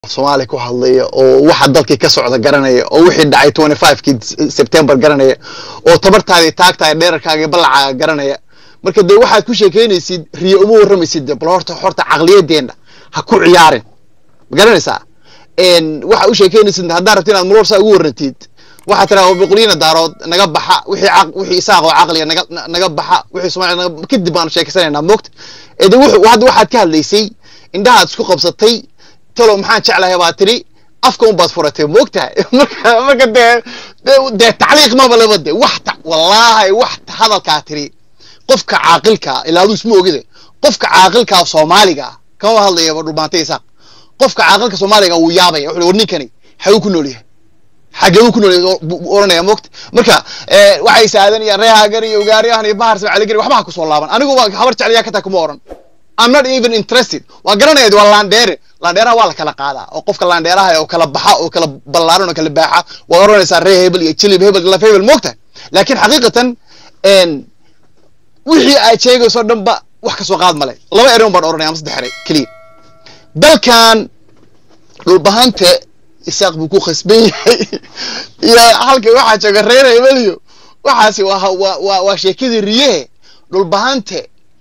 soomaaliya ku hadlaya oo waxa dalkii ka socda garanaya oo wixii dhacay twenty fivekii september garanaya oo tabartaadii taagtahay dheerarkaaga ballacaaga garanaya marka dee waxaad ku sheekeynaysid riyo uma warramaysid de bal horta horta caqliyadeenna ha ku ciyaarin ma garanaysaa waxa u sheekeynaysid haddaa rabti inaad marwarsaa ugu warrantid waxaa tiraa boqoliina daarood naga baxa wixii wixii isaaqoo caqliga naga naga baxa wixii soomaaliya naga kadib baanu sheekeysanaynaa moogta ee de wuxuu hadda waxaad ka hadlaysay indhahaad isku qabsatay talo maxaan jeclahay baa tiri afka un baad furatay moogtahay marka marka dee dee tacliiq maba laba de wax ta wallaahi wax hadalkaa tiri qofka caaqilka ilaa aduu isma ogide qofka caaqilka soomaaliga kama hadlayaba dhulbaantay isaaq qofka caaqilka soomaaliga wuu yaabaya wuxuu war ninkani xaguu ku nool yahay xagee uu ku nool yahay oranaya moogta marka waxay saadanayaan reehaagan iyo ugaaryahan iyo bahar sabcaligari waxba ha kusoo laaban anigu habar jeclayaa ka taa kuma oran I'm not even interested waa garanaya waa laandheere laandheeraha waa la kala qaadaa oo qofka laandheeraha oo kala baxa oo kala ballaaran oo kala baaxa waad oranaysaa ree hebel iyo jilib hebel laf hebel moogtahay laakiin xaqiiqatan wixii aad sheegayso dhan ba wax kasoo qaad male laba ereon baan oranaya ama saddex ere keliya dalkan dhulbahante isaaq buu ku khasban yahay iyo halka waxaa jooga reer hebel iyo waxaasi waa waa waa sheekadii riyehe dhulbahante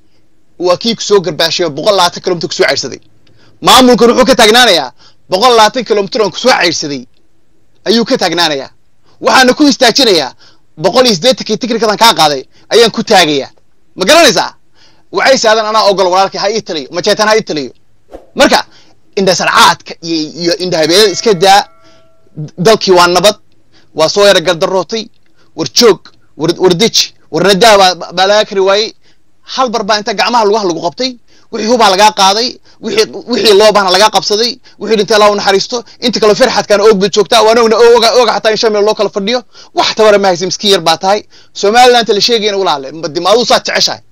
waa kii kusoo garbaashay oo boqol labaatan kilomitr kusoo caydhsaday maamulkan wuxuu ka taagnaanayaa boqol labaatan kilomitr on kusoo caydhsaday ayuu ka taagnaanayaa waxaana ku istaajinayaa boqol iyo siddeetankii tikrikadan kaa qaaday ayaan ku taagayaa ma garanaysaa waxay saadan anaa ogol walaalkii ha ii taliyo majeetan ha ii taliyo marka indhasarcaadka iyo iyo indhahabeelada iska daa dalkii waa nabad waa soo yara gardarootay war joog war war deji war nadaa baa baa laga kari waayey hal bar baa inta gacmaha lugaha lagu qabtay wixii hubaa lagaa qaaday wixii wixii loo baahna lagaa qabsaday wixii dhintay allah u naxariisto inta kaloo ferxadkaana oog baad joogtaa waan ogna oga oga xataa in shan meel loo kala fadhiyo wax tabara ma haysa miskiin yar baa tahay somalilandta la sheegayna walaale dimaaduu saad jeceshahay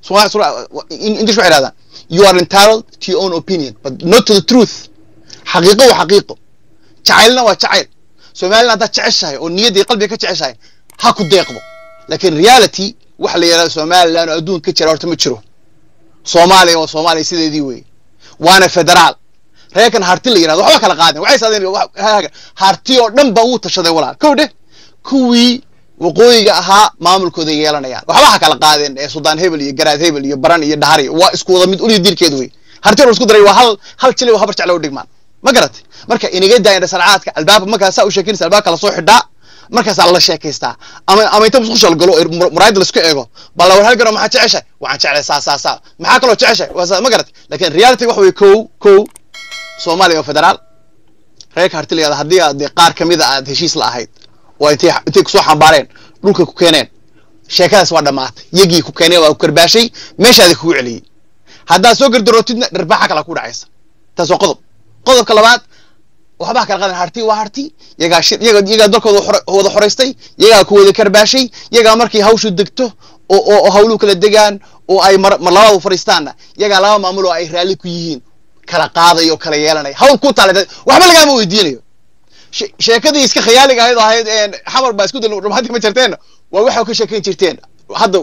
english waxay dhahdaan you are entitled to your own opinion but not to the truth xaqiiqo waa xaqiiqo jacaylna waa jacayl somaliland haddaad jeceshahay oo niyaddii qalbiga ka jeceshahay ha ku deeqdo laakiin reality waxa la yidhahda somaliland oo adduunka ka jira horta ma jiro soomaaliya waa soomaaliya sideedii wey waana federaal reerkan harti la yidhahdo waxba kala qaadin waxay saadeen harti oo dhan ba wuu tashaday walaal kow dheh kuwii waqooyiga ahaa maamulkooda yeelanayaan waxba ha kala qaadeen ee suldaan hebel iyo garaad hebel iyo baran iyo dhahari waa isku wada mid uliyo diirkeed wey harti oo isku daray waa hal hal jili oo habar jecla u dhigmaan ma garatay marka inaga daayan dhasarcaadka albaabka markaasaa u sheekinaysa albaabka lasoo xidhaa markaasaa la sheekaystaa ama ama inta musqusha la galo muraayadda laisku eego balla war halgan oo maxaa jeceshahay waxaan jeclay saa saa saa maxaa kaloo jeceshahay waa saa ma garatay laakiin reality waxa weye kow kow soomaaliya oo federaal reerka harti la yahada haddii aad dee qaar kamida aad heshiis la ahayd oo intay intay kusoo xambaareen dhulka ku keeneen sheekadaas waa dhammaatay yagii ku keeneen waa ku karbaashay meeshaada kugu celiyey haddaad soo gardarootidna dharbaaxa kala ku dhacaysa taas waa qodob qodobka labaad waxbaa kala qadan harti waa harti yagaa shir yaga yagaa dalkooda wada xoraystay yagaa ku wada karbaashay yagaa markay hawshu degto oo oo hawluhu kala degaan oo ay mar mar labaad u fadhiistaanna yagaa laba maamul oo ay raalli ku yihiin kala qaadayo kala yeelanaya hawl ku taala waxba lagaama weydiinayo sheekadii iska khayaaliga ahayd ahayd xamar baa isku dal hadda ma jirteen waa waxa ka sheekayn jirteen hadda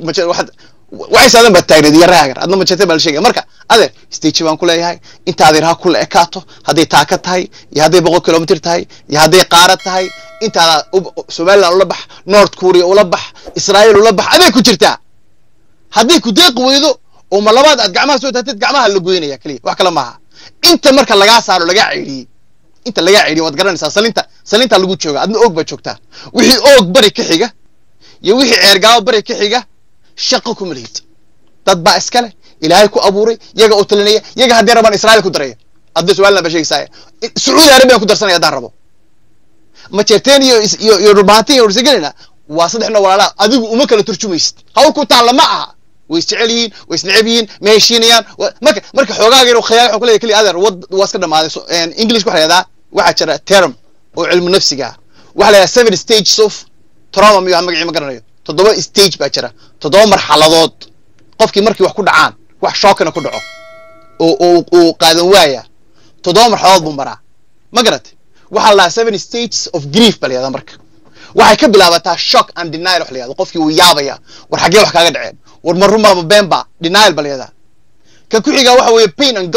waxay saadan baad taagneed iyo raagar adna ma jirteen baa la sheegaya marka adeer stage baan ku leeyahay inta adeer ha kula ekaato hadday taaka tahay iyo hadday boqol kilomitr tahay iyo hadday qaarad tahay intaada somaliland ula bax north korea ula bax israa'iil ula bax aday ku jirtaa hadday ku deeqi weydo oo ma labaad aad gacmaha soo taagtid gacmaha la goynaya keliya wax kale maaha inta marka lagaa saaro lagaa ceydhiyey inta lagaa ceydhiyey waad garanaysaa salinta salinta lagu jooga adna oog baad joogtaa wixii oog bari ka xiga iyo wixii ceergaabo bari ka xiga shaqo kuma lihid dad baa iskale ilaahay ku abuuray yaga u talinaya yaga haddii rabaan israa'iil ku daraya hadda somaliland baa sheegaysaa sacuudi arabiyan ku darsanaya haddaan rabo majeerteen iyo iyo iyo dhulbaantin iyo ursagelina waa saddex noo walaalaa adigu uma kala turjumaysid hawl ku taalla ma aha way isjecel yihiin way isneceb yihiin ma heshiinayaan marka marka xoogaaga inuu khayaal waxaan ku leeyahay keliya adeer wad waa iska dhamaaday english waxa la yahdaa waxaa jira term oo cilmu nafsiga ah waxa la yahdaa seven stages of trauma miyo magacii ma garanayo toddoba stage baa jira toddoba marxaladood qofkii markii wax ku dhacaan wax shookina ku dhaco oo oo uu qaadan waaya toddoba marxaladood buu maraa ma garatay waxaa la dhahaa seven stages of grief baa la yahdaa marka waxay ka bilaabataa shock and denial wax la yahdo qofkii wuu yaabaya war xaggee wax kaaga dhaceen war ma runbaaba beenba denial baa la yahdaa ka ku xigaa waxa weeye pain and guilt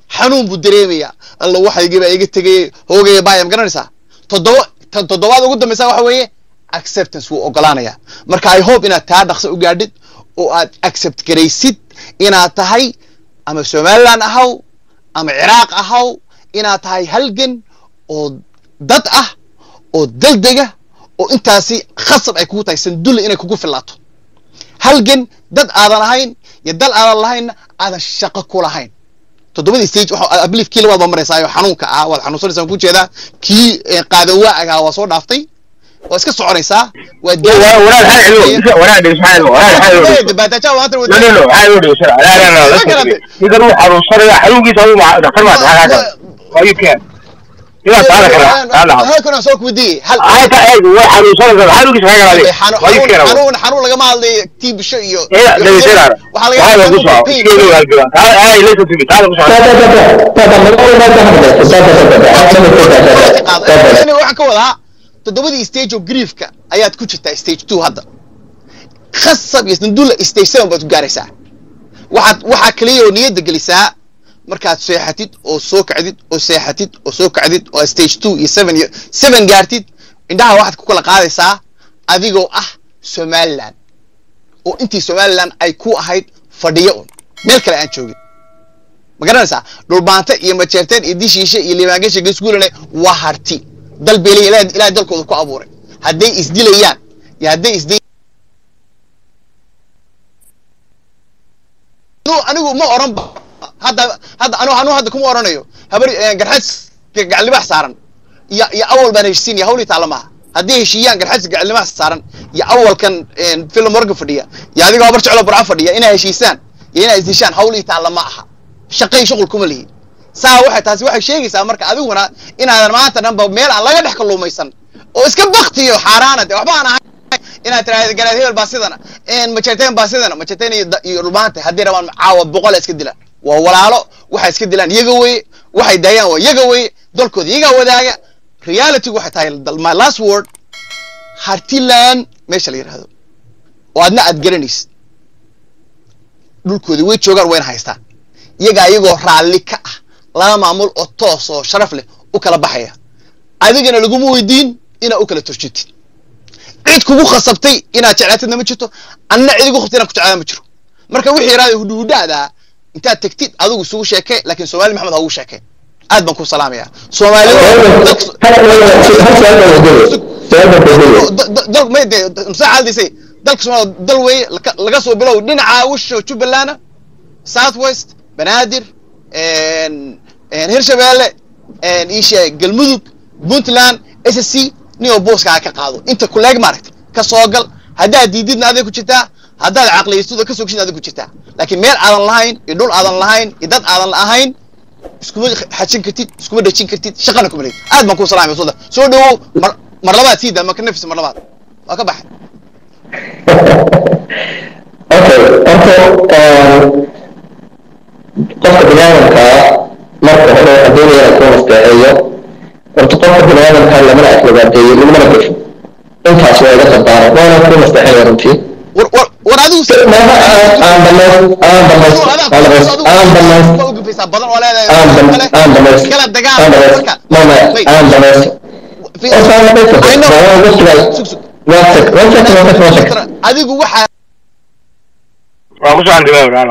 xanuun buu dareemayaa alla waxaygii baa iga tegay hoogaya baaya ma garanaysaa toddoba tan toddobaad ugu dambaysa waxa weeye acceptance wuu ogolaanayaa marka i hope inaad taa dhaqso u gaadhid oo aad accept garaysid inaad tahay ama somaliland ahaw ama ciraaq ahaw inaad tahay halgan oo dad ah oo daldega oo intaasi khasab ay kugu tahay sandulle inay kugu filaato halgan dad aadan ahayn iyo dal aadan lahaynna aadan shaqo ku lahayn toddobadii stage waxa I believe kii labaad baa maraysaayo xanuunka ah waad xanuunsanaysaa ku jeedaa kii eh, qaadan waaga waa soo dhaaftay waa iska soconaysaa waa walaal xal xilo walaal dhis xal walaal xal dabaataja maanta no no no xal dhis la la la la idan uu xaruusanayo xanuunkiisa uu ma dhaqtar ma tahay waa keen ila taala kala taala halkan soo kuwidii hal ay ta ay waa xaruusanayo xanuunkiisa kaga galay waa keen xanuun xanuun lagama hadlayo tiibisho iyo ila iyo- dhageysanaa waxaa laga waxaa lagu soo yaabaa pain. iskoo galbiga ay laysa tibi taala ku soo Aniga waxaan ka wadaa toddobadii stage oo griefka ayaad ku jirtaa stage two hadda khasab iyo sandulla stage seven baad ku gaaraysaa waxaad waxaa kaliya oo niyadda gelisaa markaad seexatid oo soo kacdid oo seexatid oo soo kacdid oo stage two iyo seven iyo seven gaartid indhaha waxaad ku kala qaadaysaa adigoo ah somaliland oo intii somaliland ay ku ahayd fadhiyo un meel kale aan joogin ma garanaysaa dhulbaante iyo majeerteen iyo dishiishe iyo liibaangasha geesguulane waa harti dal bay leeyihin ilaah ilaah dalkooda ku abuuray hadday isdilayaan iyo hadday isday anigu anigu ma oran ba hadda hadda anu anu hadda kuma oranayo habar garxads gacallibax saaran iyo iyo awal baan heshiisiin iyo hawlii taalla maaha hadday heshiiyaan garxads gacallibax saaran iyo awalkan film morgan fadhiya iyo adigoo habar jeclo burca fadhiya inay heshiisaan iyo inay isdishaan hawlii taalla ma aha shaqay shuqul kuma lihi saa waxay taasi waxay sheegaysaa marka adiguna inaadan maanta dhanba meel aan laga dhex kalluumaysan oo iska baktiyo xaaraana de waxba aan ahay inaad tiraahdo garaad hebel baa sidana majeerteen baa sidana majeerteen iyo da- iyo dhulmaanta haddii rabaan caawa boqol iska dilaan waa walaalo waxay iska dilaan iyaga weye waxay daayaan waa iyaga weye dalkooda iyagaa wadaaga reality waxay tahay dal- my last word hartiland meesha la yidhahdo oo adna aad garanaysid dhulkooda way joogaan wayna haystaan iyagaa iyagoo raalli ka ah laba maamul oo toos oo sharaf leh u kala baxaya adigana laguma weydiin inaad u kala turjitid cid kugu khasabtay inaad jeclaatidna ma jirto anna cid igu khasabtay inaad ku jeclaada ma jiro marka wixii yaraada hudhuhudhaada intaad tegtid adigu isugu sheekee laakiin soomaali maxamed ha ugu sheekee aad baan ku salaamayaa soomaalida dal may de musaa caaldaysay dalka soomaaliya dal weeye laka- laga soo bilow dhinaca wisha jubbaland south west banaadir hirshabeelle isha galmudug puntland s s c nio booskaa ka qaado inta kuleeg maaragta ka soo gal haddaad diididna aday ku jirtaa haddaad caqliyaystuda ka soo geshid aday ku jirtaa laakiin meel aadan lahayn iyo dhul aadan lahayn iyo dad aadan ahayn iskuma xajin kartid iskuma dhejin kartid shaqana kuma leedid aad baan ku salaamay soo soo dhawow mar mar labaad sii daa ma ka nafis mar labaad waa ka baxay okay horta qofka biniaadamka marka hore haddii inuu ku nasteexeeyo horta qofka biniaadamka lamana aflagaadeeyo lagumana gafo intaas waa iga qadaara waana ku nasteexeeya runtii war war war adigu maaha aan aan dhamays aan dhamays aan dhamays aan dhamays waa u gufaysaa badan oo leedahay aan dham- aan dhamays kala dagaal aan dhamays marka mama Wait. aan dhamays Fi- horta aan dhamays I know. waa waqtigaa Sug, sug. waa sek waa sek waa sek waa sek adigu waxaa waa ku soo andibay walaalo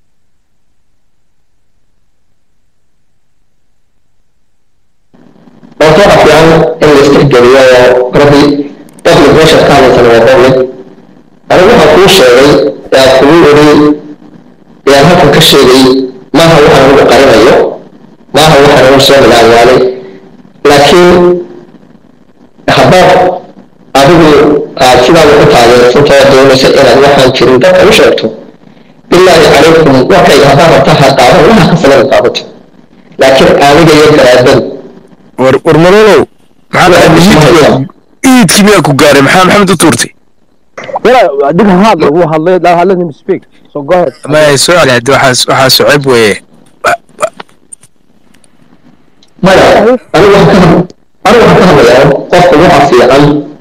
horta waxa fiican in la istirgeliyo oo rabbi public pressure ka hadlaysan waa public anigu waxaan kuu sheegay ee aan kugu oday ee aan halkan ka sheegay maaha waxaan anigu qarinayo maaha waxaan anigu soo milaalmaalay laakiin haddaad adigu aad sidaada ku taageersantoo doonaysa inaad waxaan jirin dadka u sheegto bilaahi calaykum warkayga haddaad rabta ha qaadan waxa kasalada qaadato laakiin aniga iyo garaadadu war war malolow maxaa iidki iidki miyaa ku gaaray maxaa maxamed u tuurtay Yeah, dig hard. Who had let that let him speak. So go ahead. ma soo celi haddi waxaa waxaa soceb weeye maya anigu waxaan ka anigu waxaan ka hadlayaa qofka waxa fiican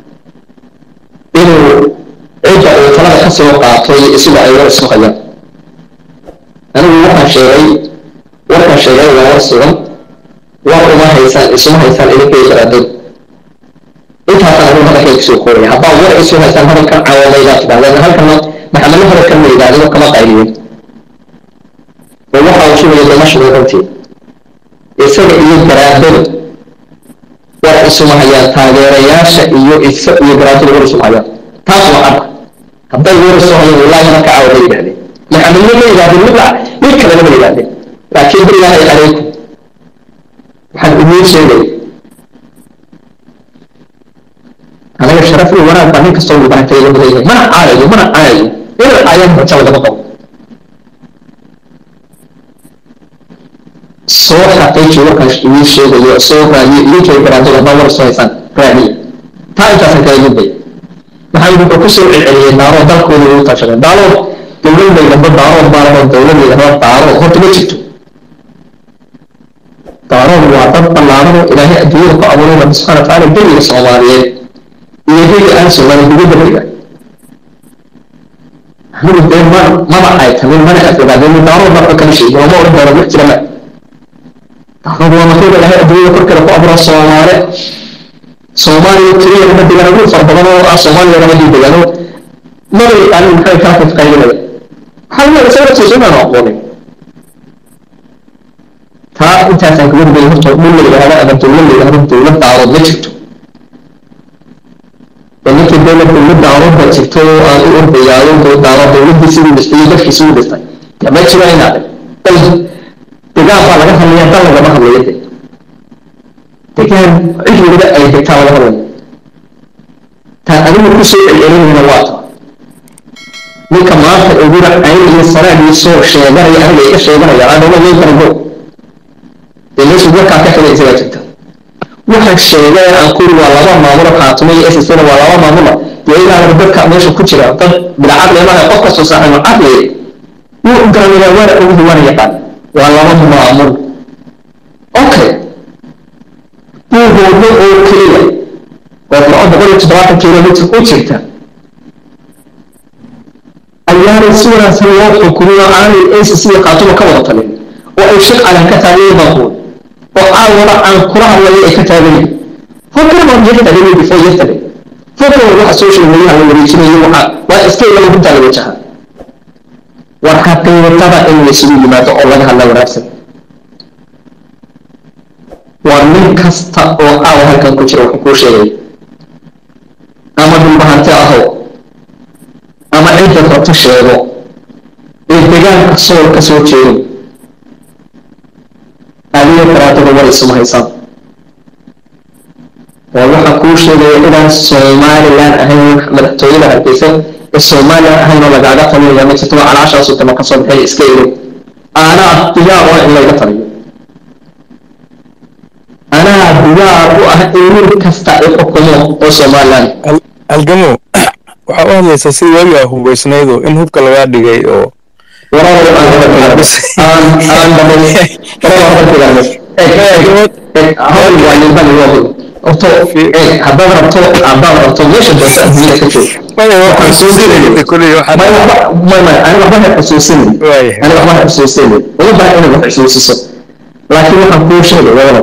inuu cidda uu talada ka soo qaato iyo isaga ay war isku hayaan anigu waxaan sheegay warkan sheegay waa war sugan war uma haysaan isuma haysaan idinka iyo garaadada intaasaan anigu hadalkay kusoo kooraya haddaa war isu haysaan hadalkan caawamaydaa tidhahdeen halkana maxamedna hadalkan ma yidhahdeen kama qayliyin oo waxa uu shugaya damashiga runtii isaga iyo garaadada war isuma hayaan taageerayaasha iyo isa iyo garaadada war isuma hayaan taas waa cadda hadday war isu hayaan wallaahi marka caawa ma yidhahdeen maxamedna ma yidhahdeen mid mid kalena ma yidhahdeen laakiin bilaahi calaykum waxaan idiin sheegay anaga sharaf iyo wanaag baa nin kastoo mubarakay lagu leeyahay mana caayayo mana caayayo inay caayaan raja lagama qabo soo xaqiiji warkan idiin sheegayo soo raadiyo idinkay garaadada haddaa war soo haysaan raadiya taa intaasan kala gudbay maxaa wuxuu ku soo celceliyey daaro dalkooda ugu tashadeen daalood dowlad laydhahdo daarood baalahoo dowlad laydhahdo daarood horta ma jirto daarood waa dad ballaaran oo ilaahay adduunyada ku abuuray rabbi subxana watacaala beriga soomaaliyeed iyo beri aan soomaaliya ugu dabariga anigu dee ma maba ay tamin mana afogaaden daarood marka kala sheegay oo ma odhan doono wax jira ma daarood waa makiida ilaahay adduunyada korkeeda ku abuura soomaale soomaaliya keliya lama degaan ugu far badan oo ah soomaaliya lama dii degaano maba yaqaanin maxay kaa fifqaynaya waxaa laga isaga tuusanaan aqoonin taa intaasaan kaga rugay horta dhul la yidhahdo ama dowlad la yidhahdo dowlad daarood ma jirto oo ninkii dowlad dowlad daarood ba jirto oo aan u ordayaayo daarood dowladdii siduu dhistay iyo dadkii siduu dhistay ma jiro inaad dal degaan baa laga hadlaya dal lagama hadlayo de degaan cid waliba ay degtaa laga hadlayo taa adigu ku soo celcelinayna waa ta ninka maanta ogura cayn iyo sanaad iyo soo sheeganaya aniga iga sheeganaya adama weyn kara go dee meeshu warkaa ka xigay isagaa jirta waxaan sheegay aan kuri waa laba maamulo khaatumo iyo ssna waa laba maamulo dee ilaahaba dadka meesha ku jira dad bilcaqli maaha qof kastoo saaxiibo caqli wuu garanaya waana oguhi waana yaqaan waa laba maamul okay buuhoodno oo keliya oo firco boqol iyo toddobaatan kilomitr u jirta ayaanay si wanaagsan loo xukumin oo aanay acc iyo khaatumo ka wada talin oo ay shir calan ka taagan baaquun oo caawada aan kula hadlayo ay ka taagan yihin fakar baan yesterday before yesterday fakar waxa social media la wareejinayo waxa waa iska ilaga guntaa la wajaha war xaqiiqada in la isugu yimaado oo laga hadla wanaagsan waa nin kasta oo caawa halkan ku jira wuxuu kuu sheegay ama dhulbahante aho ama cidda rabto sheego ee degaanka sool ka soo jeedo adiga karaadada war isuma haysaan waa waxaa kuu sheegaya inaan somalilan ahayn madaxtooyada hargeysa ee somalilan ahayn oo lagaaga talinaya ma jirto waa calaashaasu tama ka soo baxay iska ilo anaa diyaar oo in layga taliyo anaa diyaar u ah in mid kasta ay xukumo oo somalilan halgamo waxaa u hadlaysaa sidii waagi aa hubaysnaydo in hubka lagaa dhigay oo waraabo aan aan aan dhamay horto haddaad rabto haddaad rabto meesha doonta adduunyada ka joog ani waxba ha xusuusinin ani waxba ha xusuusinin uma baahan inaad wax xusuusiso laakiin waxaan kuu sheegay wadada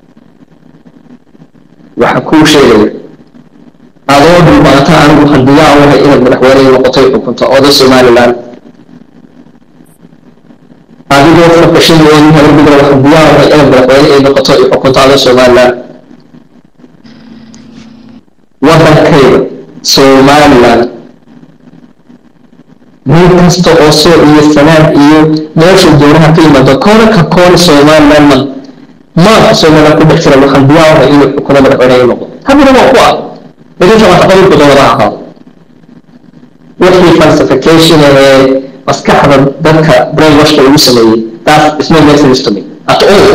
waxaan kuu sheegaya adoo dhulbaata anigu hadiyaa wahay inaad madaxweyne noqotoy xukunto ooda somaliland adigoo faqashin weyn habarbigra waxa diyaar wahay inaad madaxweyne ay noqoto ay xukunto adoo somaliland wadankayda somaliland nin kasta oo soo iyo sanaan iyo meesha doonaha ka yimaado koona ka koona somaliland man maanka somaliland ku dhex jira waxaan diyaar wahay inuu xukuno madaxweyne ay noqo haddana waa ku ah lakin waa taqabilku doonada ahaa wixii falsification ee maskaxda dadka brainwashka lagu sameeyey taas isma message to me at all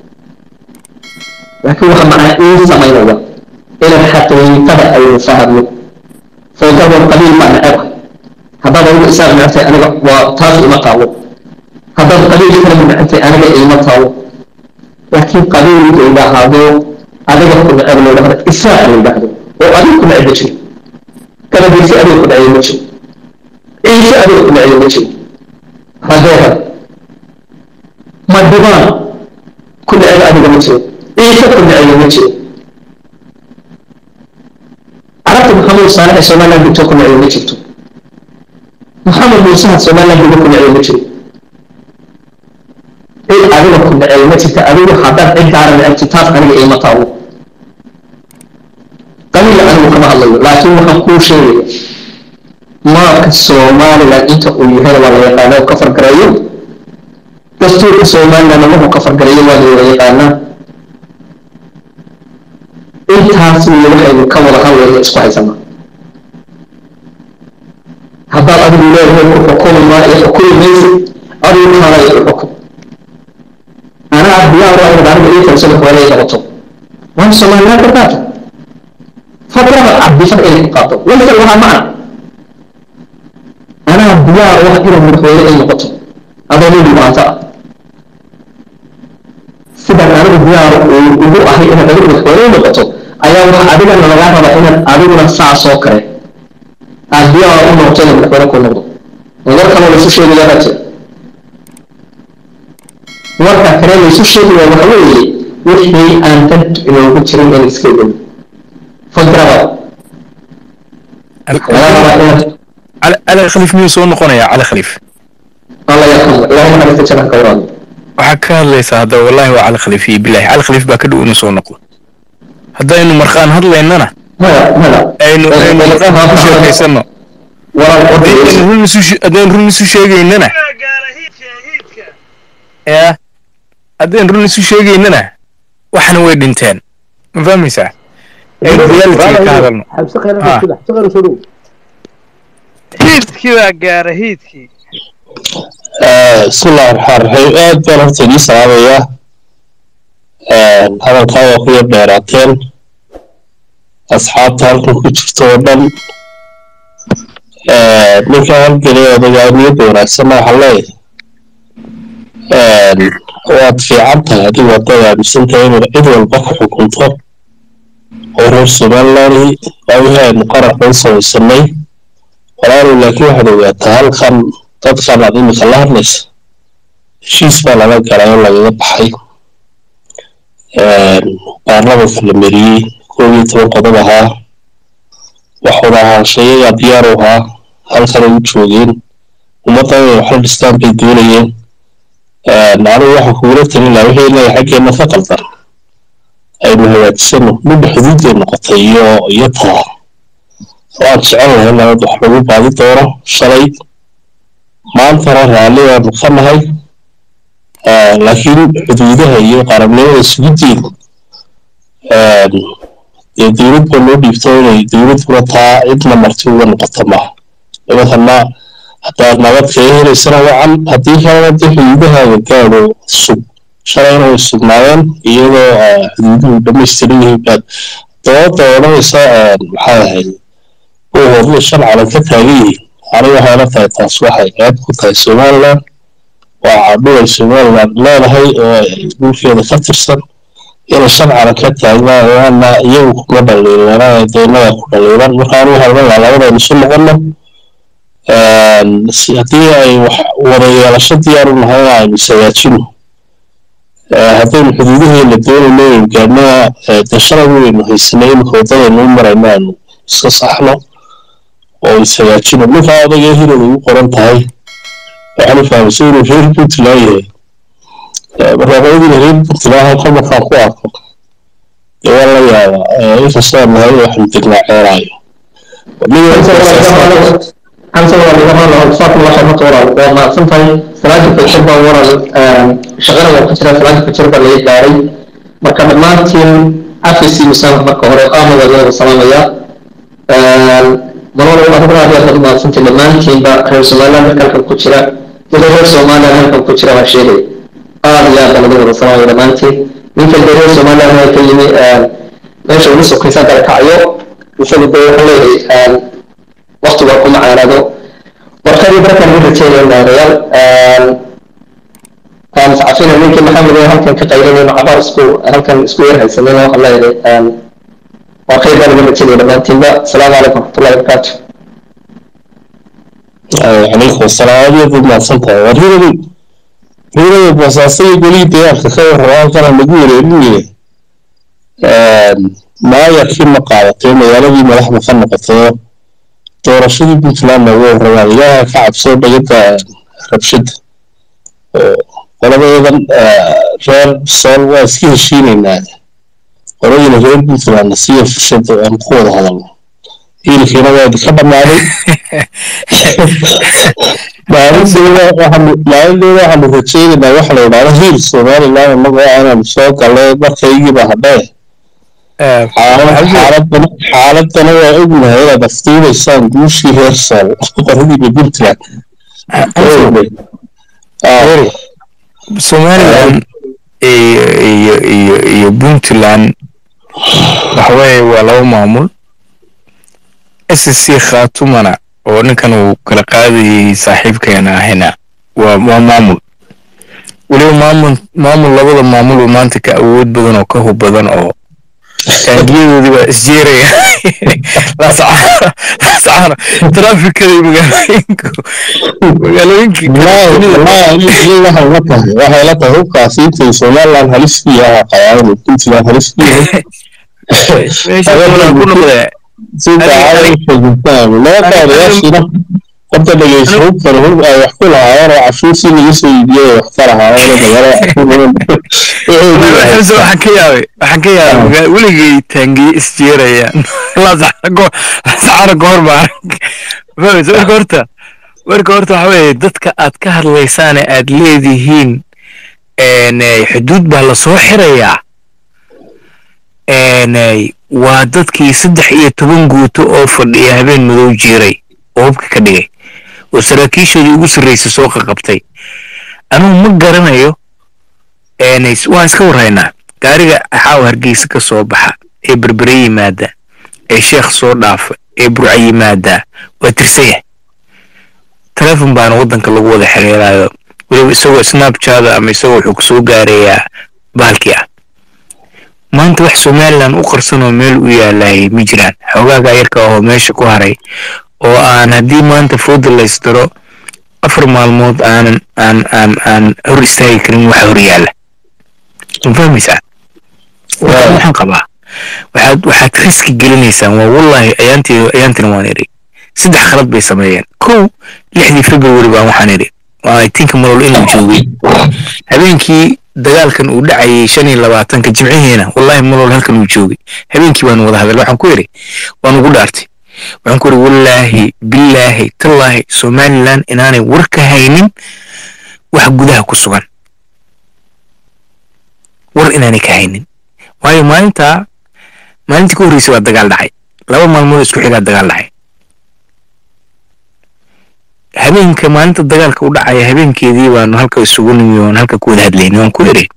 laakiin waxa macaa ii samaynaya inaan xaqiiqada aynu fahmno foogabon qabiil baa neceba haddaad adigu isaaq necabtay aniga waa taas ima taalo haddaad qabiil kale necabtay aniga ima taalo laakiin qabiil la yidhaahdo adiga ku neceb la yidhahdo isaaq la yidhahdo oo adiga ku neceb ma jiro kalabiisi adiga ku neceb ma jiro ciise adiga ku neceb ma jiro rageera ma dhibaan ku neceb adiga ma jiro ciise ku neceyo ma jiro carabta maxamed saalex ee somaliland dhigto ku neceyo ma jirto maxamed muusaha somaliland dhigo ku neceyo ma jiro cid adiga ku neceyo ma jirta adigu haddaad cid gaara necebto taas aniga iima taabo qabiil anigu kama hadlayo laakiin waxaan kuu sheegaya maarka somaliland inta uu yahay waa la yaqaana ka fargareeyo dastuurka somaliland wuxuu ka fargareeyo waa la yaqaanaa intaas iyo waxaynu ka wada hadlayna isku haysana haddaad adigu leedahay ku xukumi maa iyo xukumi maysid adigu kala iyo xukum anaa diyaar waa inaad aniga ii kalsada hoola ii qabato waan somaliland ka qaata fadrada cabdifad inay ku qaato laysa lahaa macna anaa diyaar wax inaad madaxweyne ay noqoto adoo nin dhibaata ah sidaan anigu diyaar ugu ahay inaad adigu madaxweyne noqoto ayaa wax adigana lagaa raba inaad adiguna saasoo kale aad diyaar u noqoto inaad madaxweyne ku noqdo war kaloo laysu sheegaya baa jira warka kale laysu sheegaya waxa weeye wixii aan dad inoogu jirin in iska ogoyn fadrada laga rabaa inaad cali cali khaliif miyuu soo noqonayaa cali khaliif alla yarxamo ilaahay naxariista jannaha ka waraado waxaa ka hadlaysaa hadda wallahi waa cali khaliif iyo bilaahi cali khaliif baa ka dhow inuu soo noqdo haddaynu markaan hadlaynana maya maya aynu aynu markaan ku sheekaysano haddaynu run isu she- haddaynu run isu sheegaynana ya haddaynu run isu sheegaynana waxna way dhinteen ma fahmaysaa aynu reality ka hadalno حبس خير آه. كده حبس خير شنو hiidkii baa gaara hiidkii بسم الله الرحمن الرحيم aad baan horta idii salaamayaa hadalkaa waa ku yar dheeraateen asxaabta halkan ku jirto oo dhan ninka halgelay odayaaniyadda wanaagsanna waxaan leeyahay waad fiican tahay adigu haddaad aaminsan tahay inaad cid walba ku xukunto oo reer somaliland waa wixii aynu qarankan samaysanay walaalow laakiin waxaad ogaataa halkan dadkan aad imika la hadlaysa heshiis baa lala galay oo lagaga baxay baarlamanka la mariyey koob iyo toban qodob ahaa wax wada ahaanshayayaa diyaar u ahaa halkanay u joogeen ummaddan inay waxla dhistaan bay doonayeen anigu waxaan kugula talin lahaa wixii leeyahay xaggeenna ka qaldan aynu hagaajisano midba xuduuday noqotay iyo iyo taa waan jecel lahay nabad wax lagu baadi doono shalay maantana raalli baanu ka nahay laakiin xuduudaha iyo qarabnimada sugiddeeda dee dowlad baa loo dhiibto inay dowladuna taa cidna marti uga noqoto maaha nimankana haddaad nabad kaga helaysana wacan haddii kalena dee xuduudahaaga gaadho sug shalayna way sugnaayeen iyadoo xuduuduhu dhamaystiran yihiin baad dooda odhanaysa maxaa ahayd uu hodla shan calan ka taagan yihiin aniga waxay la tahay taas waxay ceeb ku tahay somaliland waa cadhuway somaliland leedahay oo ay dhulkeeda ka tirsan inay shan calan ka taagnaana iyagu kuma dhaliilanaa daynadaa ku dhaliilan marka anigu waxaan leeyahay labadaynu isu noqono haddii ay wax wada yeelasho diyaar u nahay in aynu isagaajino haddaynu xuduudaheena doonayno aynu gaadhnaa dee shalay waynu haysanay imika waddadaynu u marayno aynu iska saxno oo ishagaajino ninkaa odagee hilad ugu qoran tahay waxaan fahamsay inuu reer puntland yahay barnaamijyada reer puntland halka markaan ku arko dee waa la yaabaa inkastoo aan nahay waxaanu degnaa ceeraayo xamsa waa laga hadla faatma waxay marka walaal waa mahadsan tahay salaada fajir baa walaal shaqada waa ku jira salaada fajir baa laga gaaray marka dhammaantiin afisi misaanka marka hore aamada laga salaamaya manolo adiguna aad aad mahadsantahay dhammaantiinba reer somaliland marka halkan ku jira ida reer somaliland halkan ku jira waa sheegay aad iyo aad baa laga wada salaamaya dhammaantiin ninka de reer somaliland waa ka yimi meesha ugu sokaysa galkacyo isagu de wuxuu leeyahay waqtiga ku macaanado warkadii barkan u rajeynaya maarayaal mutacafina ninkii maxamed ee halkan ka qaylinayno cabaar isku halkan isku yar haysanayna waxaan leeyahay waa khayr baan uga rajeynaya dhammaantiinba asalaamu calaykum waraxmatullahi wabarakaatu calaykum asalaam aad iyo aad mahadsan tahay warhidadu ciidamada boosaaso iyo golihii deegaanka ka warraba halkana lagu wareerinaya maayarkii ma qaadatay magaaladii madaxda ka noqotay doorashadii puntlandna uga warramaan ilaaha ka cabsoo dhagada rabshada oo qoladeedan reer sool waa iska heshiinaynaa qoladina reer puntlandna siiya fushada aan ku wada hadalno hiilkiina waa idinka dhammaaday maalinteeda waxaanu rajeynaynaa waxa la yidhahda hiil somaliland inagoo aanan soo galay markaygiiba hadhee xaaladana waa ognahay inaad afduubaysaan guushii reer sool qoradiiba puntland somaliland iyo iyo iyo iyo puntland waxaweye waa laba maamul s c khatumana oo ninkan uu kala qaadayay saaxiibkeena ahina waa waa maamul weliba maamul maamul labada maamul oo maanta ka awood badan oo ka hub badan oo taangiyadoodii baa isjeeraya lascaana trafikada iyo magaalooyinka magaalooyinka waxay la tahay hubkaasi intay somaliland halis ku yaha qayaano puntland halis ku yahay meesha ku noqdee labadaadayaashiina horta dhegeyso hubkana hub ay wax ku lahaayeen oo cashuurtii laga soo iibiyay wax ka lahaayeen xamse waxaan ka yaabay waxaan ka yaabay weligay taangiye isjeerayaan lascaana goor baa fahmaysa marka horta marka horta waxa weeye dadka aad ka hadlaysaane aad leedihiin xuduud baa lasoo xirayaa waa dadkii saddex iyo toban guuto oo fadhiya habeen madow jiiray oo hubka ka dhigay oo saraakiishoodii ugu sarraysay soo qaqabtay anugu ma garanayo waan iska warhaynaa gaariga xaaw hargeysa ka soo baxa ee berbere yimaada ee sheekh soo dhaafa ee burca yimaada waa tirsanya telefon baana waddanka lagu wada xiriiraayo weliba isagoo snapchada ama isagoo wuxuu kusoo gaarayaa bahalkii ah maanta wax somaliland u qarsan oo meel u yaalayay ma jiraan xoogaaga yarka ahoo meesha ku haray oo aan haddii maanta fooda laysdaro afar maalmood aanan aan aan aan hor istaagi karin waxa hor yaalla ma fahmaysaa waxaan qabaa waxaad waxaad riski gelinaysaan waa wallahi ayaantii ayaantina waan idhi saddex khalad bay sameeyeen kow lixdii february baan waxaan idhi waa tinka malol inuu joogay habeenkii dagaalkan uu dhacayay shan iyo labaatanka jimcihiina wallahi malol halkan uu joogay habeenkii baan wada hadal waxaan ku idhi waan ugu dhaartay waxaan ku idhi wallaahi billaahi tallaahi somaliland inaanay war ka haynin wax gudaha ku sugan war inaanay ka haynin waayo maalintaa maalintii ka horreysay waa dagaal dhacay laba maalmood isku xigaa dagaal dhacay habeenka maalinta dagaalka u dhacaya habeenkeedii baanu halka isugu nimi oon halka ku wada hadlayni waan ku idhi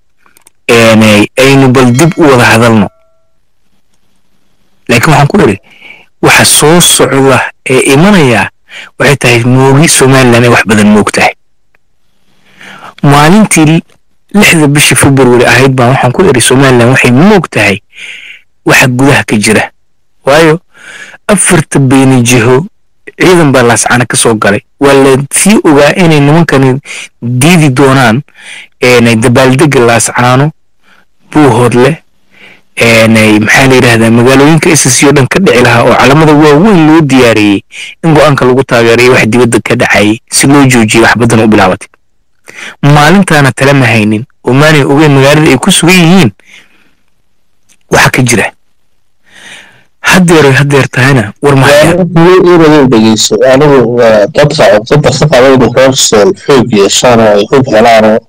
aynu bal dib u wada hadalno laakiin waxaan ku idhi waxa soo socda ee imanaya waxay tahay moogi somaliland ay wax badan moog tahay maalintii lixda bisha february ahayd baan waxaan ku idhi somaliland waxay moog tahay waxa gudaha ka jira waayo afarta beeni jiho ciidan baa laascana ka soo galay waa la sii ogaa inay nimankani diidi doonaan dabaaldega laascaano buuhoodle maxaa la yidhahdaa magaalooyinka ss o dhan ka dhici lahaa oo calamada waaweyn loo diyaariyey in go-aanka lagu taageerayo wax dibadda ka dhacayay si loo joojiyay wax badan u bilaabatay maalintaana tale ma haynin oo maanay ogeyn magaalada ay ku sugan yihiin waxa ka jira haddeer haddeer tahayna war inadu dhegeyso anigu dadka codada ka qaba inuu reer sool xoog yeeshaan oo ay hub helaan oo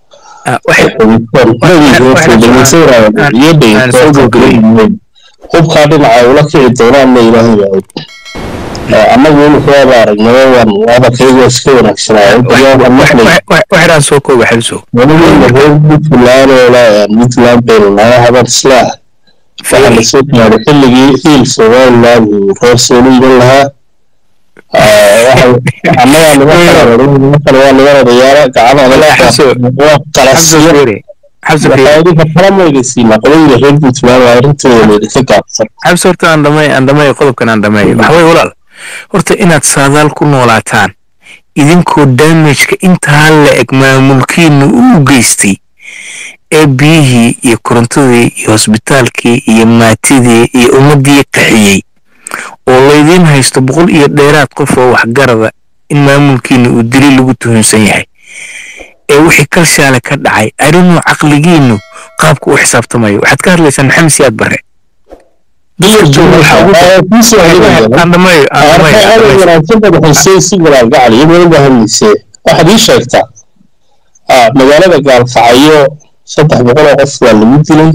hubkaa dhinaca ula kici doonaanna ilaahay baa og annagu imika waaba aragnay waan hadalkayga iska wanaagsanaawaxiraan soo kooba xelso wanageena reer puntland oo la puntland baynu naga haban islaax waxaa lasoo gaaray xilligii hiil somaliland uu reer soolu iman lahaa annagaa niman kale waa niman odayaala gacanadaqalasiyo waxaadinka kalamaysiina qolooyinka reer puntland waa arrintooda laydinka gaabsan xabsi horta aan dhamay aan dhamay qodobkan aan dhamay waxa weye walaal horta inaad saadaal ku noolaataan idinkoo damageka intaa la eg maamulkiina uu geystay ee biyihii iyo korontadii iyo hosbitaalkii iyo maatidii iyo ummaddii qaxiyey oo laydiin haysto boqol iyo dheeraad qof oo waxgarada in maamulkiina uu dili lagu tuhunsan yahay ee wixii kalshaale ka dhacay arrinuu caqligiinu qaabka u xisaabtamayo waxaad ka hadlaysaan maxamed siyaad barre Andamayo, andamayo, andamayo. waxaad ii sheegtaa ah, magaalada gaalkacyo saddex boqol oo qof waa lagu dilay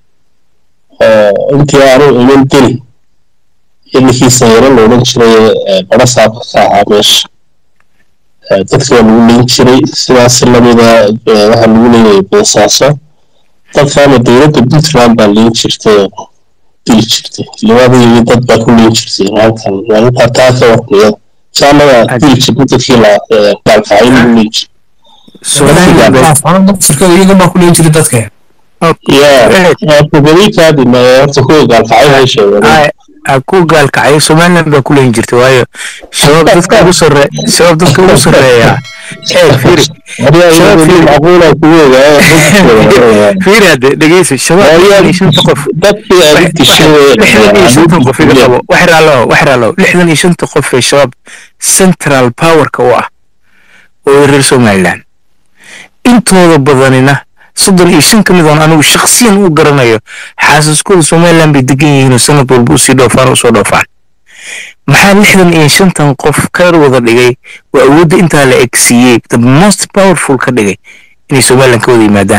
oo intii aanu iman dili iyo ninkii sanyaro la odhan jiray ee bara saabka ka ahaa meesha Eh, dadka waa lagu leyn jiray sidaas lamida eh, waxaa lagu leeyahay boosaaso dadkaana dowladda puntland baa leyn jirtay oo dili jirtay labadii dad baa ku leyn jirtay halkan maalintaa taa ka warniyada jaanada dili jirtay dadkii la eh, gaalkacyo lagu leyn jiray Somaliland baa- shirkada iyaga baa ku leyn jiray dadka yaa todobikaadina horta kuwa gaalkacyo hay sheegeen Ay, ay ku gaalkacay somaliland baa ku leyn jirtay waayo shabaab dadka ugu sarre shabaab dadka ugu sarreeya ee fiiri shabaab fiiri macquula kuweega fiiri hadde dhegeysa shabaab lixdan iyo shanta qof dadkii aad dishay lixdan iyo shantan qof iga qabo wax raalow wax raalow lixdan iyo shanta qof ee shabaab central powerka u ah oo reer somaliland intooda badanina soddon iyo shan ka mid oon anigu shakhsiyan u garanayo xaasaskooda somaliland bay degan yihiin oo sanad walba usii dhoofaan usoo dhoofaan maxaa lixdan iyo shantan qof ka wada dhigay waa awoodda intaa la egsiiyey the most powerful ka dhigay inay somaliland ka wada yimaadaan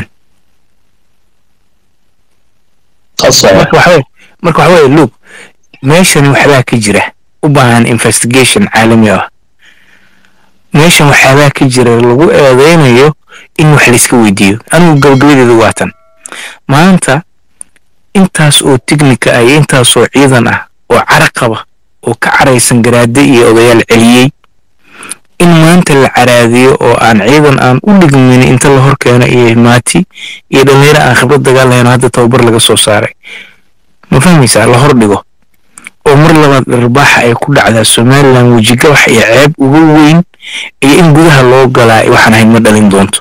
marka waxa weye marka waxa weye look meeshan waxbaa ka jira u baahan investigation caalami ah meeshan waxyaabaa ka jira lagu eedeynayo in wax layska weydiiyo anigu gabagabadeeda waatan maanta intaas oo tiknika ah iyo intaas oo ciidan ah oo cara qaba oo ka caraysan garaade iyo odayaal celiyey in maanta la caraadiyo oo aan ciidan aan u dhigmin inta la hor keeno iyo maati iyo dhallinyaro aan khibrad dagaal lahayn oo hadda tababar laga soo saaray ma fahmaysaa la hor dhigo oo mar labaad dharbaaxa ay ku dhacdaa somaliland wejigabax iyo ceeb ugu weyn iyo in gudaha loo galaa waxaan ahayn ma dhalin doonto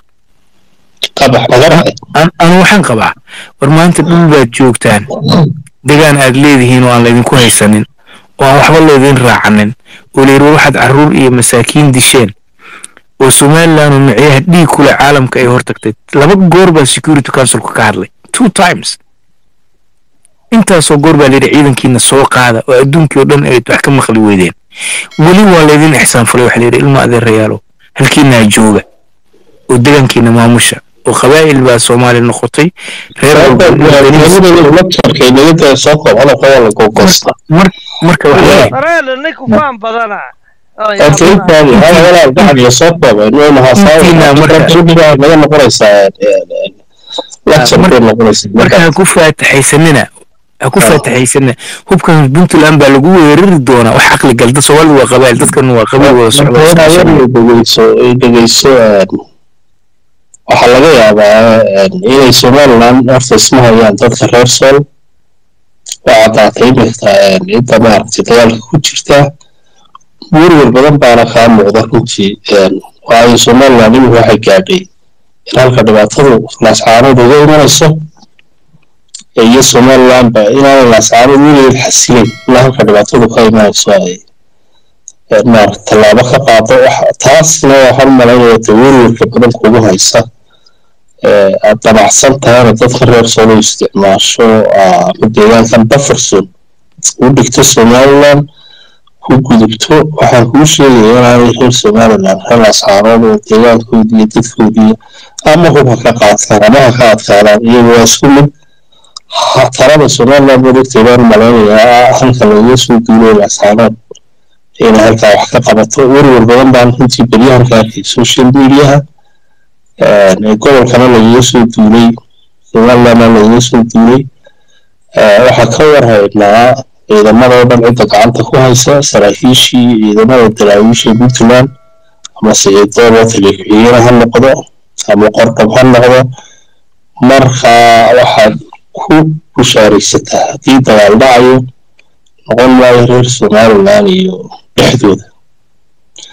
An- anu waxaan qabaa war maanta dhul baad joogtaan degaan aad leedihiin oo aan laydinku haysanin oo aan waxba laydin raacanin oo layidhi war waxaad carruur iyo masaakiin disheen oo somaliland oo micyaha dhiig kule caalamka ay hortagtay laba goor baa security councilku ka hadlay two times intaasoo goor baa layidhi ciidankiina soo qaada oo adduunkii oo dhan ay wax ka maqli weydeen weli waa laydin ixsaan falay waxaa layidhi ilma adeerayaalo halkiinaa jooga oo degaankiina maamusha oo qabaa'il baa soomaali noqotay reer walba mar marka waxa weeye Sareel ninku faan badana. Oh, yaa horta intaadi hal walaal gacan iyo soo kooba inuu Intiina marka- naga noqonaysaa lecture bay noqonaysaa marka ha ku faataxaysanina ha ku faataxaysanina hubkan puntland baa lagu weerari doonaa wax caqli galda soomaalida waa qabaa'il dadkan waa qabiil wada socda oo iska socda. dhegeyso ay dhegeyso waxaa laga yaabaa inay somaliland horta isma hayaan dadka reer sool waa caddaatay iminka cidda maaragtay dagaalka ku jirta werwer badan baana kaa muuqda runtii waayo somaliland iminka waxay gaadhay in halka dhibaatadu laascaanood uga imanayso iyo somaliland ba inaanay laascaanood weligeed xasilin ilaa halka dhibaatadu ka imanayso ay maaragta tallaabo ka qaado wax- taasna waxaan u malaynaya de werwerka badan kugu haysa ee aad damacsan tahayna dadka reer solo isticmaasho aa, ama deegaankan bufferson u dhigto somaliland ku gudubto waxaan kuu sheegaya inaanay reer somaliland reer asxaarood oo deegaankoodii iyo dadkoodii ama hub ha ka qaataan ama ha ka adkaadaan iyagu waa isku mid Ha- talada somaliland madogtay baan u malaynayaa halka lagaga soo duulay asxaarood inay halkaa wax ka qabato werwer badan baan runtii beryahan ka arkay social mediaha ee gobolkana lagaga soo duulay somalilandna lagaga soo duulay ee waxaa ka warhaynaa ciidamada oo dhan cidda gacanta ku haysa saraakiishii ciidamada daraawiisha puntland ama siciidoobo taliya ha noqdo ama qordhab ha noqdo marka waxaad ku bushaaraysataa haddii dagaal dhacayo noqon maayo reer somaliland iyo dhexdooda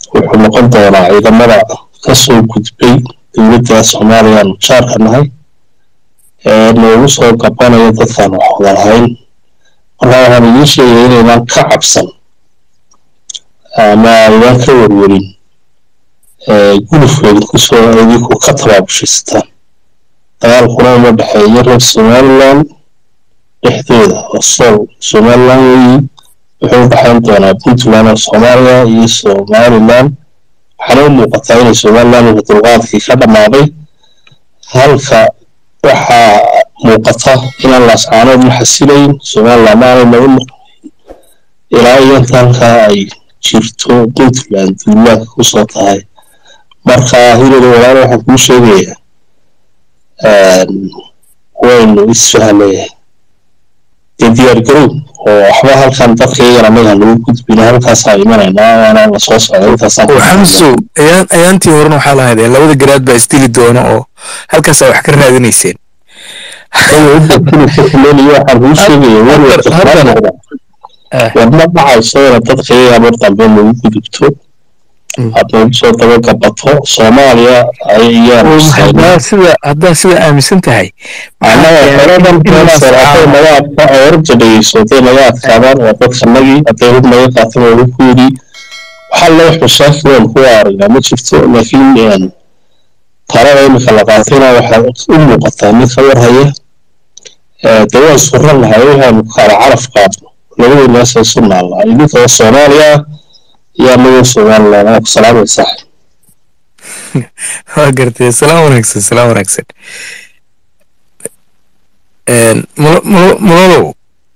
wuxuu noqon doonaa ciidamada ka soo gudbay dowladda soomaaliya aanu jaarka nahay ee noogu soo gabanaya dadkaan wax wada lahayn marka waxaan idiin sheegaya inaydan ka cabsan ama aydan ka werwerin gulufkeeda kusoo idinku ka tabaabushaystaan dagaalkuna uma dhexeeyo reer somaliland dhexdooda oo sool somaliland weeyi wuxuu u dhexayn doonaa puntland oo soomaaliya iyo somaliland waxaana u muuqataa inay somaliland uu dulqaadkii ka dhammaaday halka waxaa muuqata inaan laascaanood la xasilayn somaliland ma aanay nagu noqon ilaa iyo inta halkaa ay jirto puntland duulaanka kusoo tahay marka hilada walaalo waxaan kuu sheegayaa waynu isfahnay dee diyaargarow oo waxba halkan dadka iyagana maga nagu gudbina halkaasaa imanaynaa waana la soo socda intaasaan xamsu ayaan ayaantii horena waxaa lahayd ee labada garaad baa isdili doona oo halkaasaa wax ka raadinayseen waxaan kuu sheegaya warwarka wadma dhacayso ina dadka iyaga mar dambe nagu gudubto aad nagu soo dabagabato soomaaliya ayaanu haddaa sida haddaa sida aaminsan tahay annaga qoladan keenaasaraatay naga adka oo horta dhegeyso hadday naga adkaadaan waa dadkanagii hadday hub naga qaataan waa hubkoodii waxaa la wax mashaakil oon ku aragnaa ma jirto laakiin talada imika la qaatayna waxaa u muuqataa mid ka warhaya dee waan suran lahay waxaanu kala caraf qaadno labadii meesha isu naallaa idinka oo soomaaliya ah iyo anagoo somaliland aa ku salaamaysaa waa gartay salaam wanaagsan salaam wanaagsan mulolow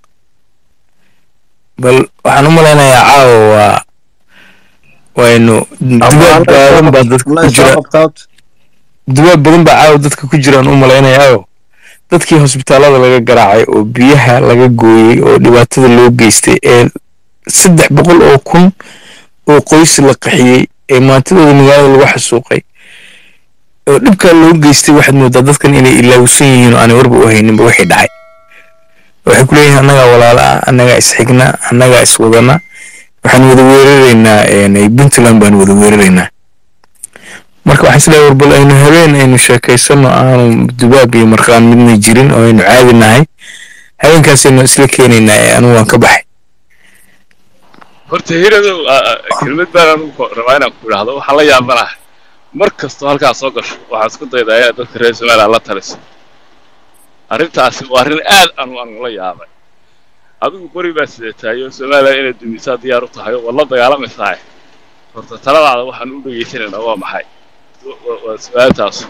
bal waxaan u malaynayaa caawa waa waynu dubaab badan baa dadka ku jira dubaab badan baa caawa dadka ku jiraan u malaynayaao dadkii hosbitaalada laga garaacay oo biyaha laga gooyey oo dhibaatada loo geystay ee saddex boqol oo kun oo qoys la qaxiyey ee maantidooda magaalada lagu xasuuqay oo dhibkaa loo geystay waxaad moodaa dadkan inay ilaawsan yihiin oo aanay warba u hayninba wixii dhacay waxay ku leeyihiin annagaa walaala ah annagaa isxigna annagaa iswadana waxaan wada weeraraynaa puntland baan wada weeraraynaa marka waxaan isleeyahay warbal aynu habeen aynu sheekaysano aanu dubaab iyo marqaan midna jirin oo aynu caadi nahay habeenkaasaynu isla keenaynaa ee anugu waan ka baxay horta hiradow kelmad baan anugu rabaa inaan ku idhaahdo waxaan la yaabanahay mar kastoo halkaas soo gasho waxaa isku daydaa inaad dadka reer somaliland la taliso arrintaasi waa arrin aad anu anu la yaabay adigu qori baa sidatahay oo somaliland inaad dumisaa diyaar u tahay oo waad la dagaalamaysahay horta taladaada waxaan u dhegaysanaynaa waa maxay waa su-aaltaasu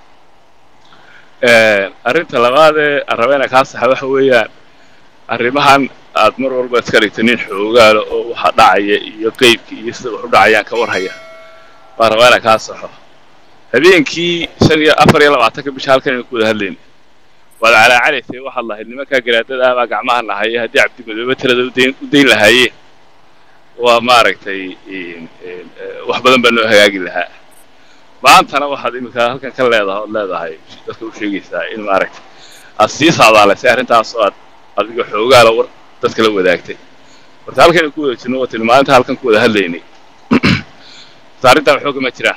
arrinta labaadee aan raba inaan kaa saxa waxa weeyaan arrimahan aad mar walba iska dhigta nin xoogaalo oo waxa dhacaya iyo qeybka iyo sida wax u dhacayaan ka warhaya baan rabaa inaan kaa saxo habeenkii shan iyo afar iyo labaatanka bisha halkan aynu ku wada hadlayna waad calaacalaysay waxaad lahayd nimankaa garaadada ah baa gacmaha nahaya haddii cabdimadoobe tirada udayn u dayn lahaayeen waa maaragtay wax badan baa noo hagaagi lahaa maantana waxaad iminka halkan ka leedahay ood leedahay dadka u sheegaysaa in maaragtay aad sii saadaalaysay arrintaas oo aad adiga xoogaala war dadka la wadaagtay horta halkan ku wada jirno watini maalinta halkan ku wada hadlaynay horta arrintaa waxooga ma jiraan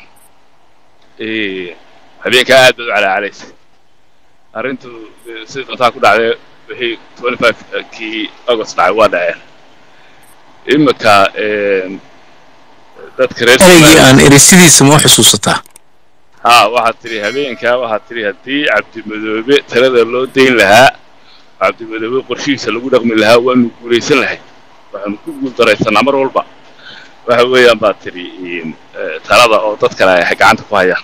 habeenkaa aad baad u calaacalaysay arrintu sida doontaa ku dhacday wixii twenty five kii august dhacay waa dhaceen imika dadka reer ereygii aan eri sidiisa ma u xusuusataa ha waxaad tidhi habeenkaa waxaad tidhi haddii cabdimadoobe talada loo dayn lahaa cabdimadoobe qorshihiisa lagu dhaqmi lahaa waanu guulaysan lahay waxaanu ku guuldaraysanaa mar walba waxa weeyaan baad tidhi talada oo dad kale ay gacanta ku hayaan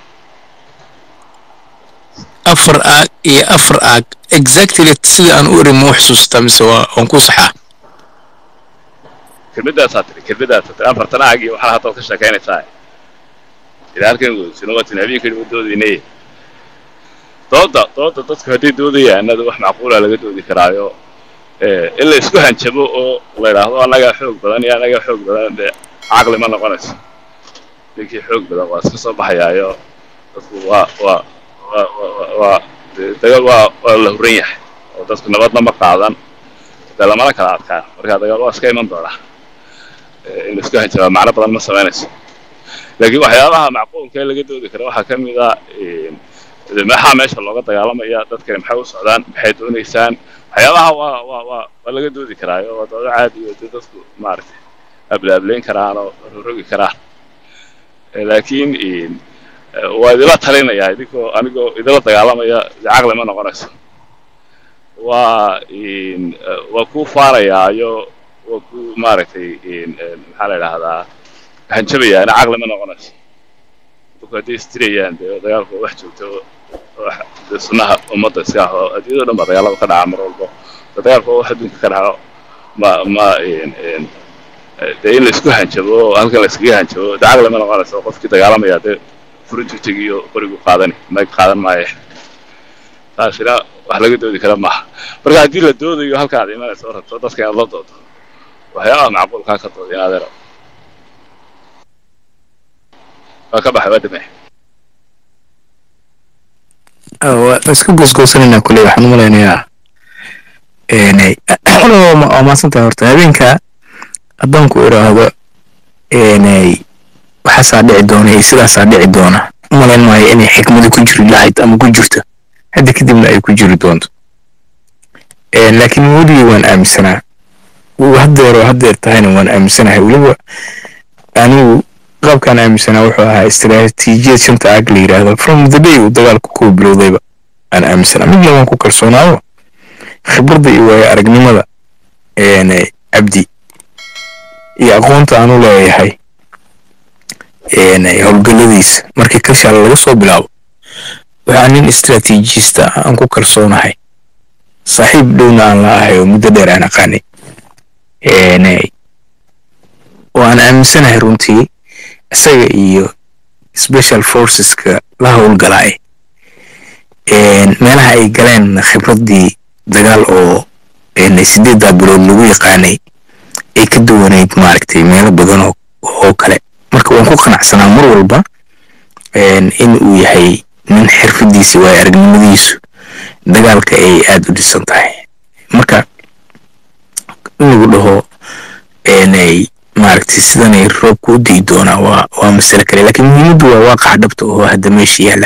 afar aag iyo afar aag exactly sida aan u eri ma u xusuusataa mise waa waan ku saxaa kelmadaasaa tidhi kelmadaasaa tidhi afartan aag iyo waxaa haddaad ka sheekaynaysaa ilaa halkan wadaysino waa tin habeenkani ma doodaynay dooda dooda dadku hadday doodayaanada wax macquula laga doodi karaayo in la isku hanjabo oo la yidhaahdo annagaa xoog badan iyo annagaa xoog badan dee caqli ma noqonayso ninkii xoog badan waa iska soo baxayaayo dadku waa waa waa waa waa dagaal waa waa la huran yahay oo dadku nabadna ma qaadan dee lamana kala adkaan marka dagaal waa iska iman doonaa in la isku hanjabaa macno badan ma samaynayso laakiin waxyaabaha macquulka ee laga doodi kara waxaa ka mid a de maxaa meesha looga dagaalamaya dadkani maxay u socdaan maxay doonaysaan waxyaabaha waa waa waa waa laga doodi karaayo waa doodo caadi oo dee dadku maaragtay ablaablayn karaan oo rogi karaan Eh, laakiin eh, waa idila talinayaa idinkoo anigoo idila dagaalamaya de caqli ma noqonayso waa in, eh, waa ku faarayaayo waa ku maaragtay in, eh, maxaa la idhaahdaa hanjabayaana caqli ma noqonayso dadku hadday istirayaan dee dagaalku waa wax joogta oo wax dee sunnaha ummadda iska ah oo adduunyada dhan baa dagaalada ka dhaca mar walbo dee dagaalku waa wax adduunka ka dhaco ma ma in in dee in laisku hanjabo oo halkan laiskaga hanjabo dee caqli ma noqonayso qofkii dagaalamaya dee furintu tegiyo qorigu qaadani mayg qaadan maaye taasina wax laga doodi kara maaha marka haddii la doodayo halka aad imanayso oo rabto dadka inaad la doodo waxyaabaha macquulkaa ka doodin adeero waa ka baxay waa dhimay waa iska goosgoosanayna kule waxaan u malaynayaa een, waa ma- waa mahadsantahay horta habeenka haddaan ku idhaahdo een, waxaasaa dhici doona iyo sidaasaa dhici doona u malayn maayo inay xikmadu ku jiri lahayd ama ku jirto hadda kadibna ay ku jiri doonto Een, laakiin weligii waan aaminsanaa wuu haddeer oo haddeer tahayna waan aaminsanahay weliba anigu qaabkaan aaminsanaa wuxuu ahaa istiraatiijiyad shanta aag la yidhaahdo from the day uu dagaalku ku bilowdayba aan aaminsanaa midna waan ku kalsoonaado khibradda iyo waayo aragnimada een, cabdi iyo aqoonta aan u leeyahay een, howlgalladiisa markii kashaal laga soo bilaabo waxaa nin istiraatiijista ah aan ku kalsoonahay saaxiib dhowna aan la ahay oo muddo dheer aan aqaanay een, oo aan aaminsanahay runtii isaga iyo special forceska la howlgalaay een, meelaha ay galeen khibraddii dagaal oo een, sideeddaa bilood lagu yaqaanay ay ka duwanayd maaragtay meelo badan oo, oo kale marka waan ku qanacsanaa mar walba een, in uu yahay nin xirfadiisa waayo aragnimadiisu dagaalka ay aada u dhisan tahay marka in lagu dhaho eenay maaragtay sidanay roobku u dii doonaa waa waa masale kale laakiin muhiimaddu waa waaqaca dhabta oo hadda meesha yaala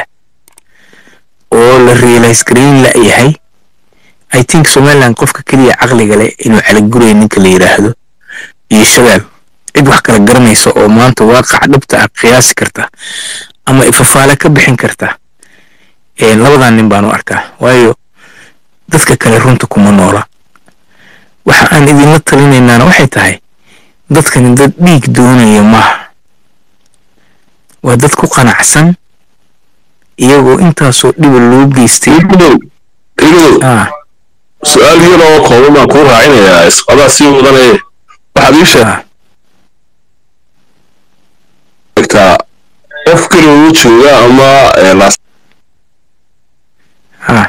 oo la realize garayn la yahay i think somaliland qofka keliya caqliga leh inuu caliguray ninka la yidhaahdo iyo shabaab cid wax kala garanaysa oo maanta waaqaca dhabta ah qiyaasi karta ama ifafaale ka bixin karta een, labadan nin baan u arkaa waayo dadka kale runta kuma noola waxa aan idinla talinaynaana waxay tahay dadkani dad dhiig doonaya maaha waa dad ku qanacsan iyagoo intaasoo dhiba loo geystay igow igow ah su-aal yar oo kooban baan kuu raacinayaa isqadaa sii wadanee waxaad ii ah sheegtaa qof keliya jooga ama eh, laas ah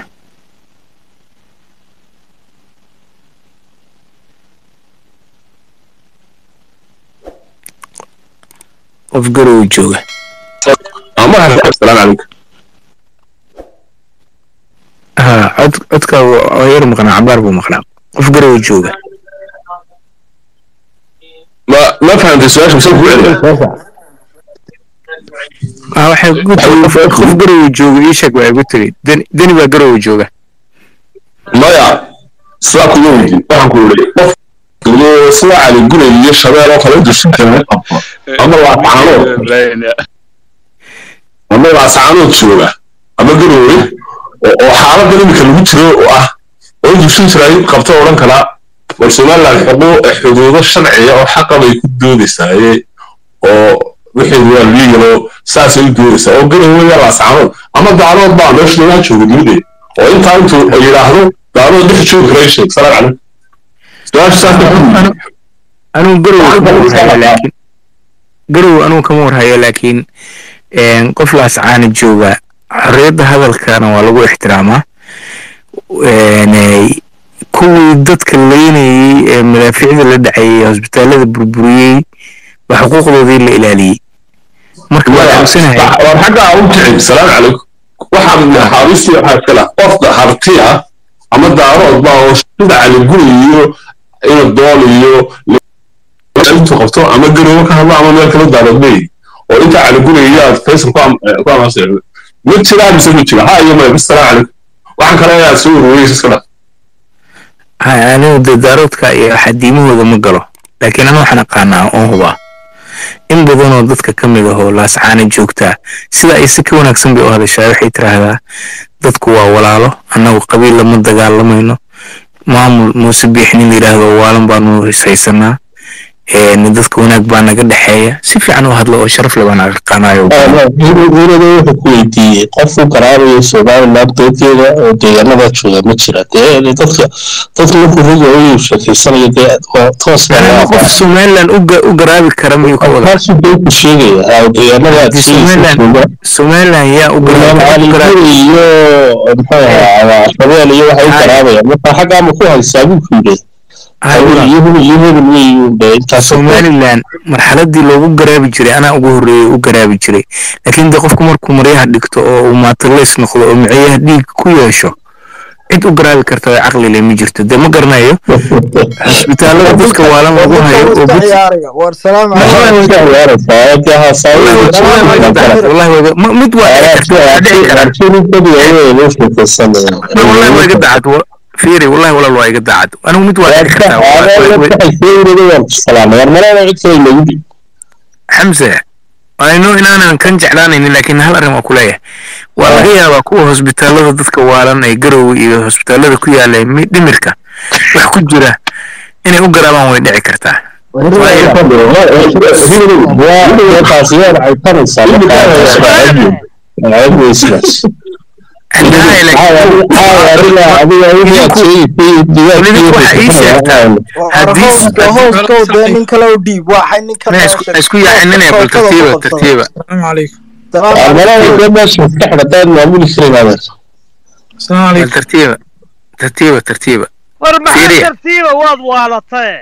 qof garow jooga ama asalaam calaykum ha cod codka waa yar maqnaa cabaar buu maqnaa qof garow jooga ma ma fahamtay su-aasha mise ku celiya ah waxay ku tiri qof qof garow jooga ii sheeg waa igu tiri deni deni baa garow jooga maya sidaa kuma weydiin waxaan ku yidhi qof iyo sida cali gulay iyo shabeel oo kale dushin kara ama laascaanood ama laascaanood jooga ama garoowe oo oo xaaladan iminka lagu jiro oo ah oo dushin jiraay qabto odhan karaa bal somaliland xuquuq xuduudo sharciya oo xaqa bay ku doodaysaa oo wixii waa liigalo saasay u doodaysaa oo garoowe iyo laascaanood ama daalood baa meesha lagaa jooga dunide oo intaa intuu yidhaahdo daalood dhex joogi kara sheeg salaam calaykum su-aasha saas ku anigu garow kama warhayo laakiin garow anigu kama warhayo laakiin een, qof laascaana jooga xorriyadda hadalkana waa lagu ixtiraamaa een, eh, kuwii dadka leynayey ee madaafiicda la dhacayey hosbitaalada burburiyey baa xuquuqdoodii la ilaaliyey marka waa aamusanahay war xaggaa u kicin salaam calaykum waxaa maxaabiistii waxaa kala qofka harti ah ama daarood baa oo sida caliguri iyo ina dool iyo intuu qabto ama garoobo ka hadlo ama meel kala daarood leeyahy oo intaa caliguraya aad faysal ku am- ku amaansan ma jiraa mise ma jira ha iyo maya bisalaamu calaykum waxaan kale inaad soo ururiyeysa iska dhaq ha anigu dee daaroodka iyo xadiimahooda ma galo laakiin anu waxaan aqaanaa oon hubaa in badanoo dadka ka mid ahoo laascaana joogtaa sida ay si ka wanaagsan bay u hadashaa waxay tiraahdaa dadku waa walaalo annagu qabiil lama dagaalamayno maamul muuse biix nin la yidhaahdo waalan baanu haysanaa een dadka wanaag baa naga dhexeeya si fiican u hadlo oo sharaf le baan aqaanayo hurada wuxuu ku weydiiyey qof u garaabayo somaliland doodkeeda oo deegaanada jooga ma jira dee dadka dadka markuu ruga u sheekeysanayo dee waa toos Aniga qof somaliland u ga- u garaabi kara miyuu ka wada taasuu dee ku sheegaya haa deegaanada Haddii somaliland somaliland yaa u garaabi kara- u garaabi iyo muxuu ahaa shabeel iyo waxay u Hay. garaabayaan marka xaggaa ma ku haysaa buu ku yidhi Hay, iyo walaal. hebel iyo hebel weyu dee intaas somaliland marxaladii loogu garaabi jiray anaa ugu horreeyay u garaabi jiray laakiin de qofku markuu maryaha dhigto oo uu maatalays noqdo oo micyaha dhiig ku yeesho cid u garaabi karta oo caqli leh ma jirto dee ma garanayo cisbitaalada dadka waalan lagu hayo oo bud- war salaam wallahi waa iga- ma- mid waa dhici karta waa dhici karaa Ma, wallahi waa iga dacad wa- fiiri wallahi walaal waa iga dacad anigu mid waa dhici kartaa Waa- waa- waa- xamse ayno inaanan kan jeclaanaynin laakiin hal arrin waa ku leeyahay waa laga yaabaa kuwa hosbitaalada dadka waalan ee garowe iyo hosbitaalada ku yaala mi- dhimirka wax ku jira inay u garaabaan way dhici kartaa hooskow dee nin kale u dhiib waxay nin kale isku yaacinine bal tartiiba tartiiba bal tartiiba tartiiba tartiiba war maxaa Fiiriya. tartiiba waad waalatae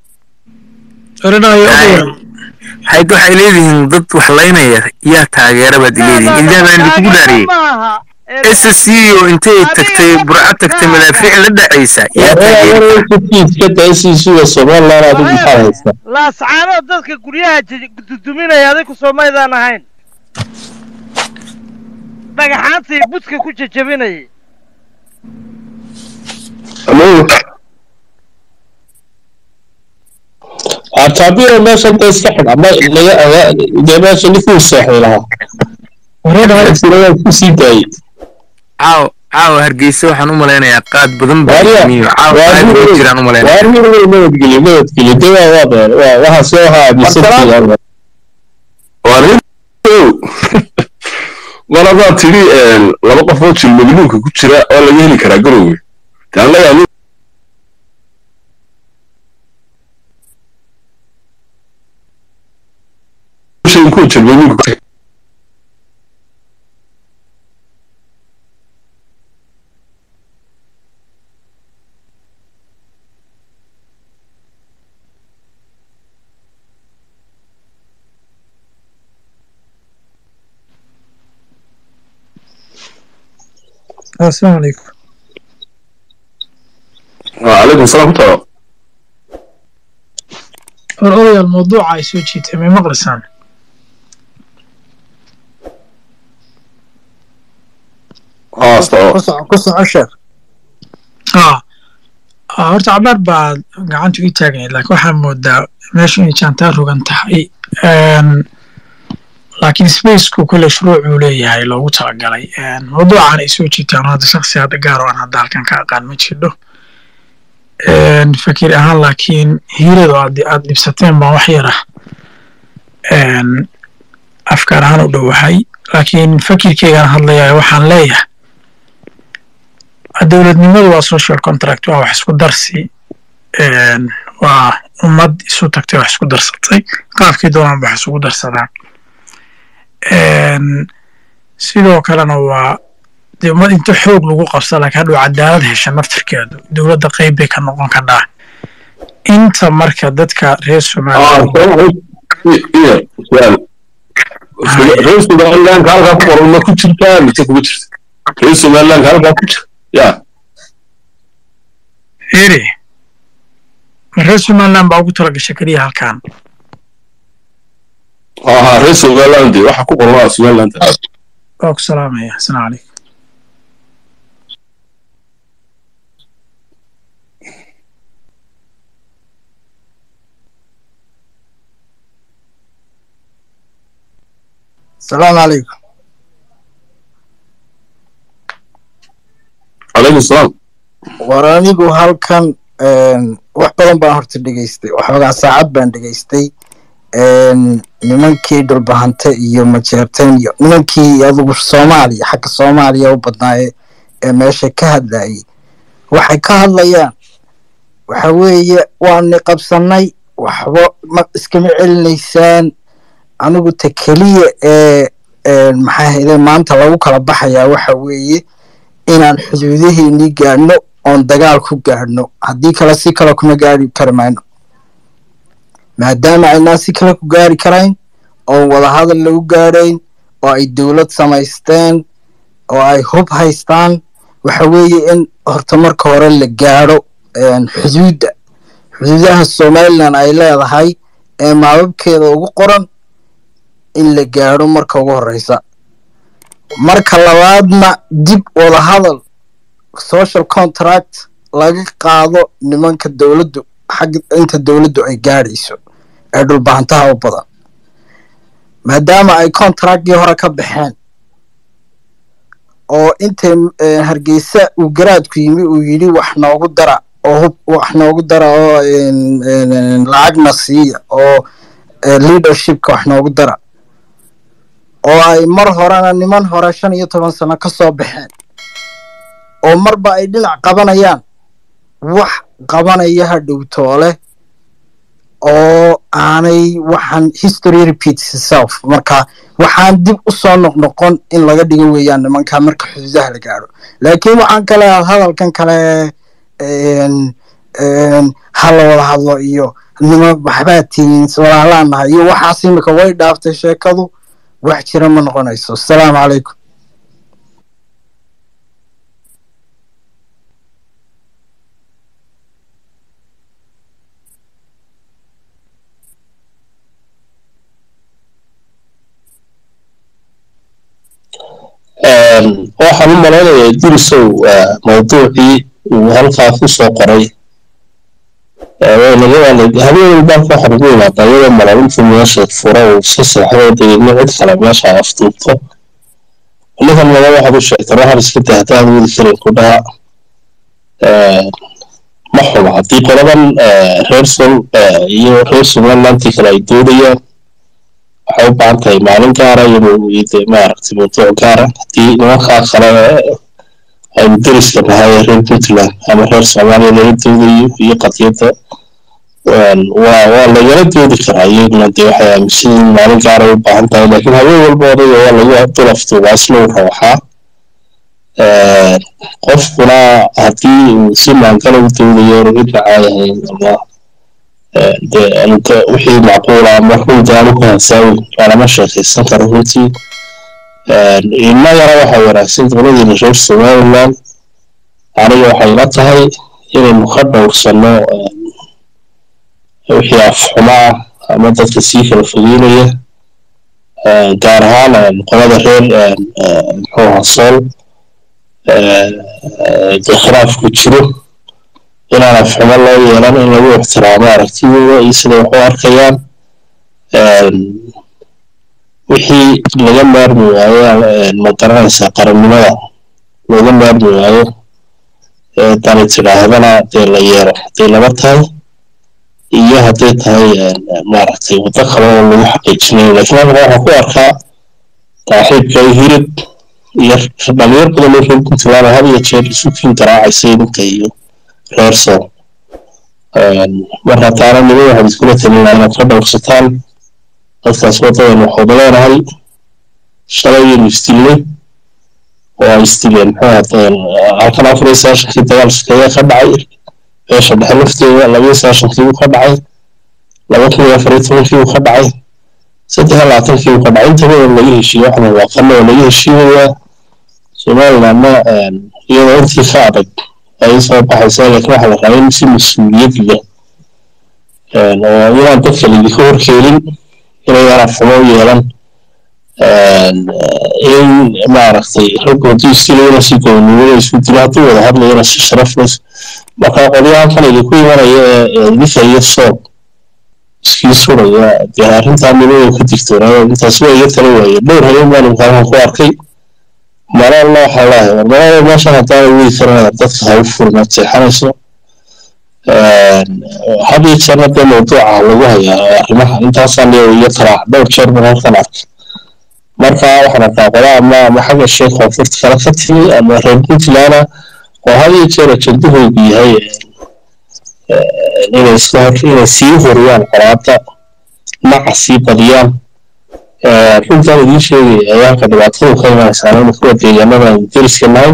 hayd waxay leedihiin dad wax laynaya yaa taageera baad leedihiin ilaa baan idinku dhaariyey maaha s c o intay tagtay burco tagtay madaafiic la dhacaysa yaa taageera laascaanood dadka guryaha ji- duduminaya adigu soomaydaan ahayn dhagaxaantii budka ku jajabinayay ataabiro meesha inta iska xidh ama laga dee meesha ninkuu seexday lahaa wareedhaa kusii daayey caaw caaw hargeysa waxaan u malaynayaa qaad badan baa yimiyo caaw qaad ma jiraan u malaynaya nabadgelyo nabadgelyo de waa waa been waa waxaas waxaa aaminsantihiin mar haddaad tidhi laba qof oo jilmagluunka ku jira oo laga heli karaa garowe taan la yaabin kuwa jilmagluunka السلام عليكم وعليكم السلام ورحمة الله الأولى الموضوع عايز وجهي تمي مقلسان اه استوى kusoco sheekh اه آه، horta cabaar baa gacanta ii taagnayd laakiin waxaa moodaa meesha inay jaantaa rogan tahay Een, laakiin spaceku kule shuruucuu leeyahay loogu talagalay Een, mawduucan ay soo jiitaan hadda shaksi hadda gaar oo aan hadda halkan ka aqaan ma jidho Een, fakir ahaan laakiin hiiradu aad aad dhibsateen baan wax yar ah Een, afkaar ahaan u dhowahay laakiin fakirkeygaan hadlayaa waxaan leeyahay dowladnimadu waa social contract waa wax isku darsi Een, waa ummad isu tagtay wax isku darsatay qaabkii doonaan wax isugu darsadaan Een, sidoo kalena waa dee ummad inta xoog lagu qabsa laakiin hadhow cadaalad hesha naftirkeedu dowladda qayb bay ka noqon kadhaa inta marka dadka reer somaliland iya su'aal reer somalilandka halkaa ku qoran ma ku jirtaa mise kuma jirta reer somalilandka halkaa ku jira ya eri ma reer somaliland baa ugu tala gashay keliya halkan ها رئيس somaliland waxa ku qoran waa somaliland waa ku salaamaya asalaamu calaykum asalaamu calaykum calaykum salaam war anigu halkan een, wax badan baan horta dhegaystay waxoogaa saacad baan dhegaystay een, nimankii dhulbahante iyo majeerteen iyo nimankii adugu soomaaliya xagga soomaaliya u badnaaye ee meesha ka hadlayay waxay ka hadlayaan waxa weeye waani qabsanay waxba ma iskama celinaysaan anigu ta keliya ee een, maxaa ahayde maanta lagu kala baxayaa waxa weeye inaan xuduudaheennii gaadhno oon dagaal ku gaadhno haddii kale si kale kuma gaari kari mayno maadaama aynaan si kale ku gaari karayn oon wadahadal lagu gaadhayn oo ay dowlad samaysteen oo ay hub haystaan waxa weeye in horta marka hore la gaadho een, xuduudda xuduudaha somalilan ay leedahay ee maababkeeda ugu qoran in la gaadho marka ugu horeysa marka labaadna dib wadahadal social contract laga qaado nimanka dowladdu xagga inta dowladdu ay gaadhayso ee dhulbahantaha u badan maadaama ay contractkii hore ka baxeen oo intay eh, hargeysa uu garaadku yimi uu yidhi wax noogu dara oo hub wax noogu dara oo en- en- en, lacagna siiya oo eh, leadershipka wax noogu dara oo ay mar horena niman hore shan iyo toban sano ka soo baxeen oo marba ay dhinac qabanayaan wax qabanaya hadhow toole oo aanay waxaan history repeats itself marka waxaan dib u soo noqnoqon in laga dhigo weeyaan nimanka marka xuduudaha la gaadho laakiin waxaan kale hadalkan kale en- en, ha la wada hadlo iyo nima waxbaa tihiin walaalaan nahay iyo waxaas imika way dhaaftay sheekadu wax jira ma noqonayso asalaamu calaykum waxaan u malaynayaa durisow mawduucii uu halkaa ku soo qoray habeen walbaa waxaan ugu imaadaa iyadoo malalinta meesha fura uu iska seexdo deedna cid kale meesha ay afduubto ninkan mada waxaad u sheegtay waxaan iska daa haddaan wadi karin ku dhaha ma xumo haddii qoladan reer sol iyo reer somalilantii kale ay doodayaan waxay u baahan tahay maalin gaara inuu de maaragtay mawduuc gaara haddii nimankaa kale aynu deriska nahay ee reer puntland ama reer soomaaliya laga doodayo iyo qadiyadda waa waa lagala doodi karaa iyaguna dee waxay aaminsan yihiin maalin gaara u baahan tahay laakiin habeen walba odayga waa lagu dulaftuubaa isla uu rawaxaa qofkuna haddii uu si maangala u doodayo inu cid macaayahayn ama dee anuka wixii macquula ama runta aanu ku hasaawin lama sheekaysan karo runtii innagana waxaa wanaagsan dowladiina reer somaliland aniga waxay la tahay inaynu ka dhowrsanno wixii afxumo ah ama dadka sii kala fogeynaya gaar ahaan qolada reer muxuu ahaa sool dee khilaafku jiro inaan afxumo loo yeelan in lagu ixtiraamo aragtidooda iyo siday wax u arkayaan wixii laga maarmi waayo ma garanaysaa qarannimada looga maarmi waayo dani tidhaahdana dee la yeelo hadday laba tahay iyo hadday tahay maaragtay waddo kale oo lagu xaqiijinayo laakiin halka waxaan ku arkaa saaxiibka hirib iyo dhalinyar badan oo reer puntland had iyo jeer isu kiin garaacaysa idinka iyo reer sool mar haddaana niman waxaad iskula talinaa inaad ka dhowrsataan dadkaas waddadan waxooda leenahay shalayaynu isdilnay oo ay isdileen muxuu hadeen halkan afar iyo sagaashankii dagaal sukeeya ka dhacay beesha dhexe lafteeda laba iyo sagaashankii uu ka dhacay laba kun iyo afar iyo tobankii uu ka dhacay saddex iyo labaatankii uu ka dhacay intaba oo laga heshiiye waxna waaqana oo laga heshiinayaa somalilandna iyadoo intii ka adag ay soo baxaysaa laakiin waxaa la rabaa in si mas-uuliyad leh oo inaan dadka laydinka horkeelin inaydan afxumo u yeelan in maaragtay raggoodii iskileyna si goonnimada isku dilo hadduu wada hadlayana si sharaf leh marka qolyahan kan idinku imanaya ee ninka iyo soob iskii suraya dee arrintaa nimada ka digtoonaada intaas waa iga tala waaye dhowr habeen baan imkaankan ku arkay malaalna waxaa leeyahay war malaalo meeshan haddaana wegi karanada dadka ha u furma jeexanayso had iyo jeerna dee mawduuca lagu hayaa arrimaha intaasaan iyo talaa dhowr jeer baan halkan arkay marka waxaan arkaa qola ama ama xagga sheekh koonfurta kale ka timi ama reer puntlandna oo had iyo jeer ajendahoodu yahay inay iska hor inay sii horiyaan qolaada naca sii badiyaan runtaan idiin sheegaya ayaanka dhibaatadu ka imanaysaa kuwa deegaanada aynu deriska nahay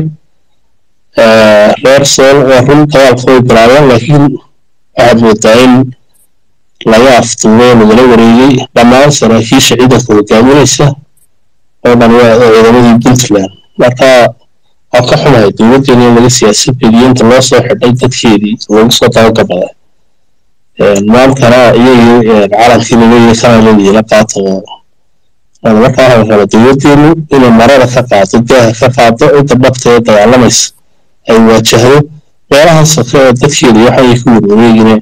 reer sool waa run dagaalka way bilaabeen laakiin waxaad moodaa in laga aftuumay lagala wareegay dhammaan saraakiisha ciidanka hogaaminaysa oo dhan waa ciidamadii puntland marka waa ka xumahay dowladdeena in laga siyaasad bediyo inta loo soo xidhay dadkeedii lagu soo dabagabaday maantana iyagii calankii laleeyahay kana leediila qaato markaa waxaa raba dowladdeenu inay marada ka qaado daaha ka qaado cidda dhabta ee dagaalamaysa ay waajahdo meelaha soke oo dadkeeda waxay ku warwareegine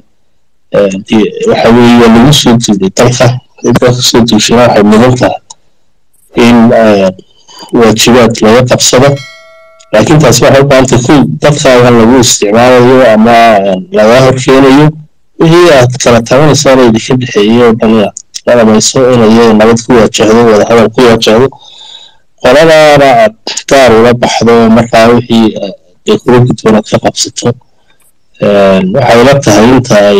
waxa weeye waa lagu soo duulay dalka cidda kasoo duushana waxay mudan tahay in waajibaad laga qabsado laakiin taasi waxay u baahantay ku dadkaagan lagu isticmaalayo ama laga horkeenayo wixii aad kala tabanaysaan oo idinka dhexeeyey oo dhan inaad la dhamayso inay nabad ku waajahdo wadahadal ku waajahdo qoladaana aad gaar ula baxdo markaa wixii dee kula gudboon aad ka qabsato waxay la tahay inta ay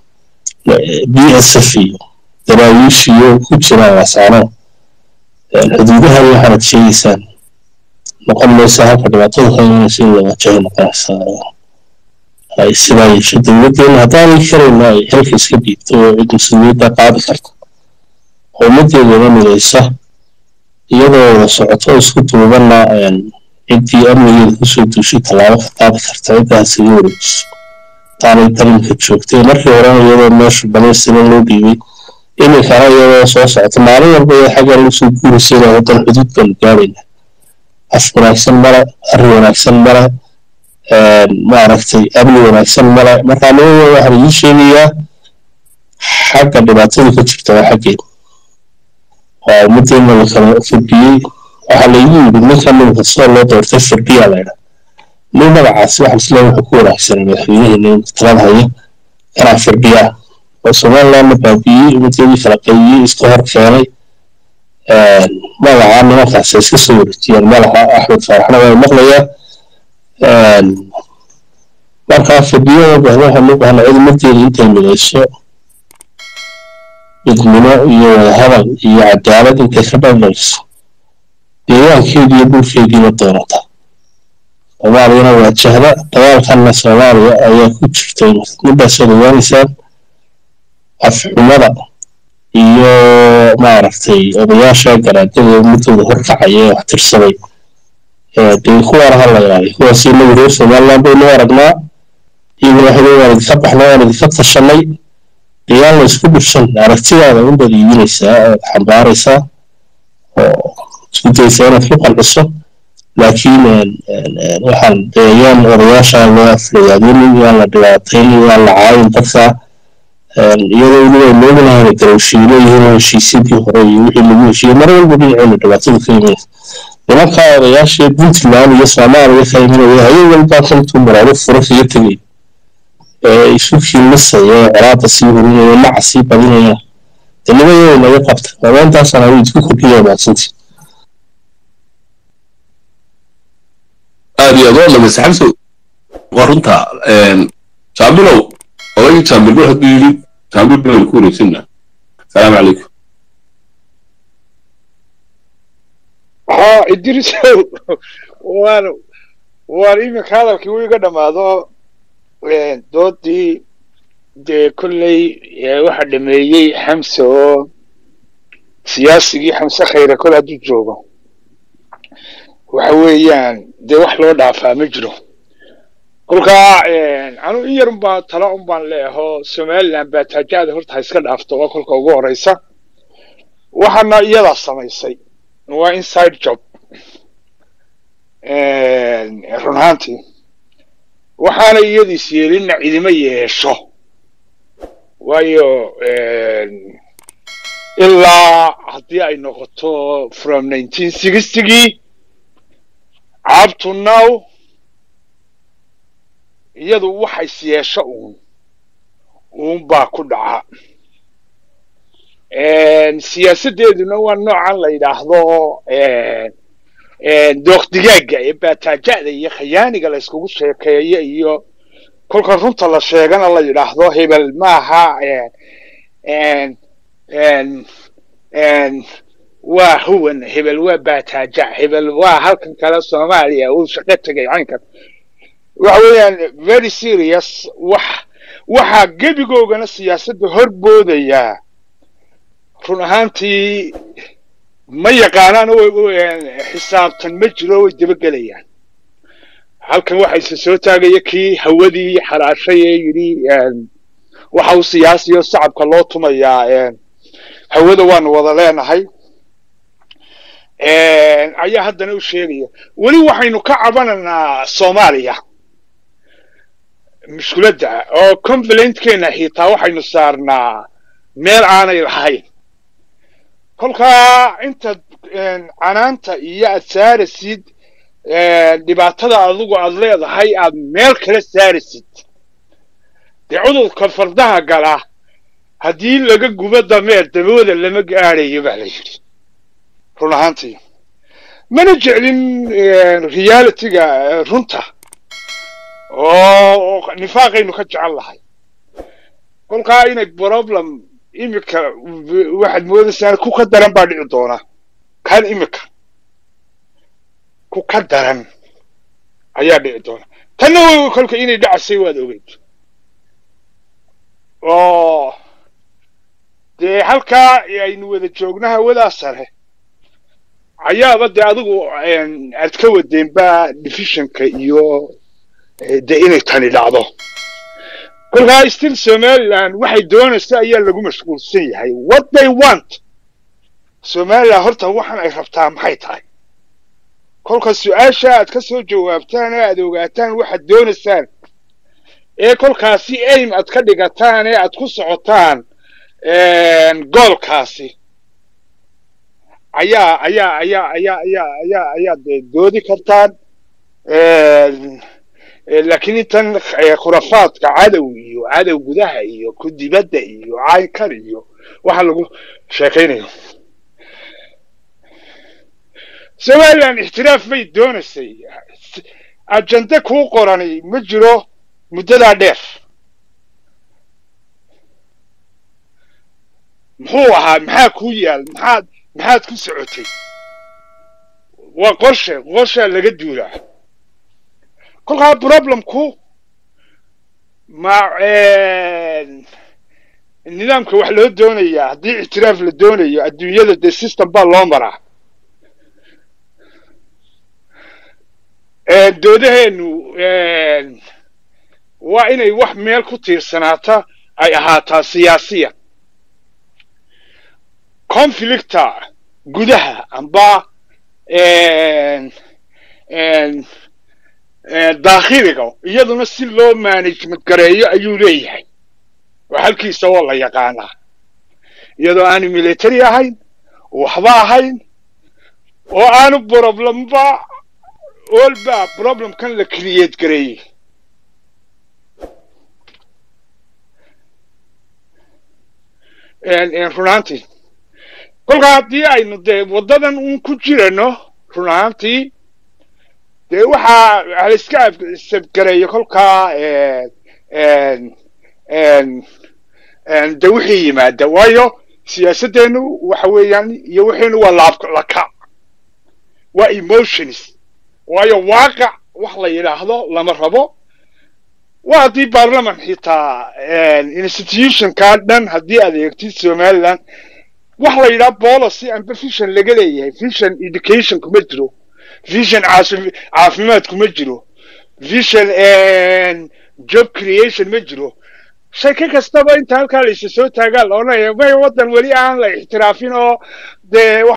b s f iyo daraawiishiyo ku jiraan wasaano xuduudahan waxaanad sheegaysaan noqon maysa halka dhibaatada ka imanaysa in la waajahay noqonaysa ay sidaa yeesho dowladdeena haddaanay karayna ay xilka iska dhiibto oo cid mas-uuliyadda qaadi karta oo ummaddeedana midaysa iyadoo wada socoto isku duubanna ciddii amnigeeda kusoo duushay tallaabo ka qaadi karta ciddaas iga wareejiso taanay dalinka joogtay markii horena iyadoo meesha balaysina loo dhiibay iminkana iyadoo soo socota maalin walba iyo xagga lagu soo guuraysa ilaa waddan xuduud baanu gaarayna af wanaagsan male arrin wanaagsan male maaragtay amni wanaagsan male markaa nimanka waxaan idiin sheegayaa xagga dhibaatada ka jirta waa xaggeeda waa ummaddeena la kala firdhiyey waxaa laygu yidhi ninkan nimanka sida loo doortay firdhiyaa laydha nin magacaasi waxaan isleeyahay wuxuu ku wanaagsanay madaxweynaheena in talada haya kanaa firdhiyaa oo somalilandna baabiiyey ummaddeedii kala qaybiyey iska hor keenay magaca nimankaas ay iska soo wareejiyeen malaha axmed faaraxna waa maqlayaa markaa fadhiyada bahda waxaan u bahnaa cid ummaddeeda intay midayso midnimo iyo wadahadal iyo cadaalad intay ka dhandhayso deegaankeedii iyo dhulkeediina doonata soomaaliyana waa jahda dagaalkanna soomaaliya ayaa ku jirta middaasoo ogaanaysaan afxumada iyo maaragtay odayaasha garaadada ummadooda horkacaya ee wax tirsaday dee kuwaana ha la ilaaliyo kuwaas inagu reer somaliland baynu aragnaa iyo madaxweyne waan idinka baxnay waan idinka tashanay dayaan la isku dhufsan aragtidaada unbaad iibinaysaa ood xambaaraysaa oo isku daysaa inaad ku qanciso laakiin waxaan yaan odayaasha loo aflagaadinin yaan la dhibaataynin yaan la caayin dadka iyadoo weliba aynu ognahay garowshiilo yihiin heshiisyadii hore iyo wixii lagu heshiiyey mar walba dhinaceena dhibaatada ka imanaysa nimanka odayaashii puntland iyo soomaaliya ka imanaya hayeen walbaa kantuu maraado furo kaga tegay ee isu kiilisaya ee colaada sii hurinaya maca sii badinaya dee nimayay naga qabta mabeentaasaan hawi isku kordhiya maadsantii aad iyo aad waa dhamaysa xamso waa runta jaabilow odagii jaabilbo hadduu yidhi jaabil baynu ku wareegsanna asalaamu calaykum ها إدريس وان وان إيمك هذا الكوي قد ما ذو دوتي دي كلي واحد دميي حمسة سياسي حمسة خير كل هدو جوبا وحويان دي wax loo dhaafaa ma jiro kolka anu in yar unbaa talo unbaan leeho somaliland baa taajaada horta ha iska dhaafto waa kolka ugu horeysa waxaana iyadaa samaysay waa inside job run ahaantii waxaana iyadiis yeelinna cidima yeesho waayo ilaa haddii ay noqoto from nineteen sixtygii up to now iyadu waxays yeesho uun uun baa ku dhaca siyaasaddeeduna waa noocan la yidhaahdo dooq digaaga ee baataaja'da iyo khayaaniga la iskugu sheekeeyo iyo kolka runta la sheegana la yidhaahdo hebel maaha waa huwan hebel waa baataaja hebel waa halkan kale soomaaliya uu shaqo tegay caynkan waxa weeyaan very serious wax waxaa gebigoogana siyaasadda horboodayaa run ahaantii ma yaqaanaan xisaabtan ma jiro way dabagelayaan halkan waxa isa soo taagaya kii hawadii xaraashay ee yidhi waxa uu siyaasiyo sacabka loo tumayaa hawada waanu wada leenahay ayaa haddana u sheegaya weli waxaynu ka cabanaynaa soomaaliya mushkiladda oo complaintkeena xitaa waxaynu saarnaa meel aanay lahayn kolkaa intaad canaanta iyo aad saarasid dhibaatada adigu aad leedahay aad meel kala saarasid dee cudurka fardaha gala haddii laga gubo dameer dabooda lama gaadhayo baa la yidhi run ahaantii mana jeclin realityga runta oo nifaaqaynu ka jecel lahay kolkaa inay problem imika waxaad moodaysaan ku ka daran baa dhici doona kan imika ku ka daran ayaa dhici doona tanna kolka inay dhacasay waad ogeyd oo dee halkaa aynu wada joogna hawadaa sare ayaaba dee adigu aad ka wadeenba divisionka iyo dee inay tani dhacdo kolkaa still somaliland waxay doonaysa ayaa lagu mashquulsan yahay what they want somaliland horta waxan ay rabtaa maxay tahay kolka su-aasha aad ka soo jawaabtaan ee aad ogaataan waxaad doonaysaan ee kolkaasi aim aad ka dhigataan ee aad ku socotaan goolkaasi ayaa ayaa ayaa ayaa ayaa ayaa ayaad doodi kartaan laakiin intan khurafaadka cadow iyo cadow gudaha iyo ku dibadda iyo caynkar iyo waxa lagu sheekaynayo somaliland ixtiraaf bay doonaysay ajende kuu qorani ma jiro muddadaa dheer muxuu ahaa maxaa kuu yaal maxaad maxaad ku socotay waa qorshe qorshaa laga duulaa kolkaa problemku ma nidaamka wax loo doonayaa haddii ictiraaf la doonayo adduunyada dee system baa loo maraa doodaheenu waa inay wax meel ku tiirsanaata ay ahaataa siyaasiya conflicta gudaha amba daakhiliga iyaduna si loo management gareeyo ayuu leeyahay oo halkiisa oo la yaqaanaa iyadoo aanu military ahayn waxba ahayn oo aanu problamba olba problemkan la create gareeyey run ahaantii kolkaa haddii aynu dee waddadan un ku jirano run ahaantii dee waxaa la iska sabgareeyo kolkaa de wixii yimaada waayo siyaasaddeenu waxa weeyaan iyo wixiinu waa laab laka waa emotions waayo waaqac wax la yidhaahdo lama rabo waa haddii baarlaman xitaa institutionka dhan haddii aad eegtid somaliland wax la yidhaha policy amba vision laga leeyahay vision education kuma jiro vision caafimaad kuma jiro vision job creation ma jiro shaki kastaba inta halkaa la isa soo taagaa la odhanaya may waddan weli aan la ixtiraafin oo dee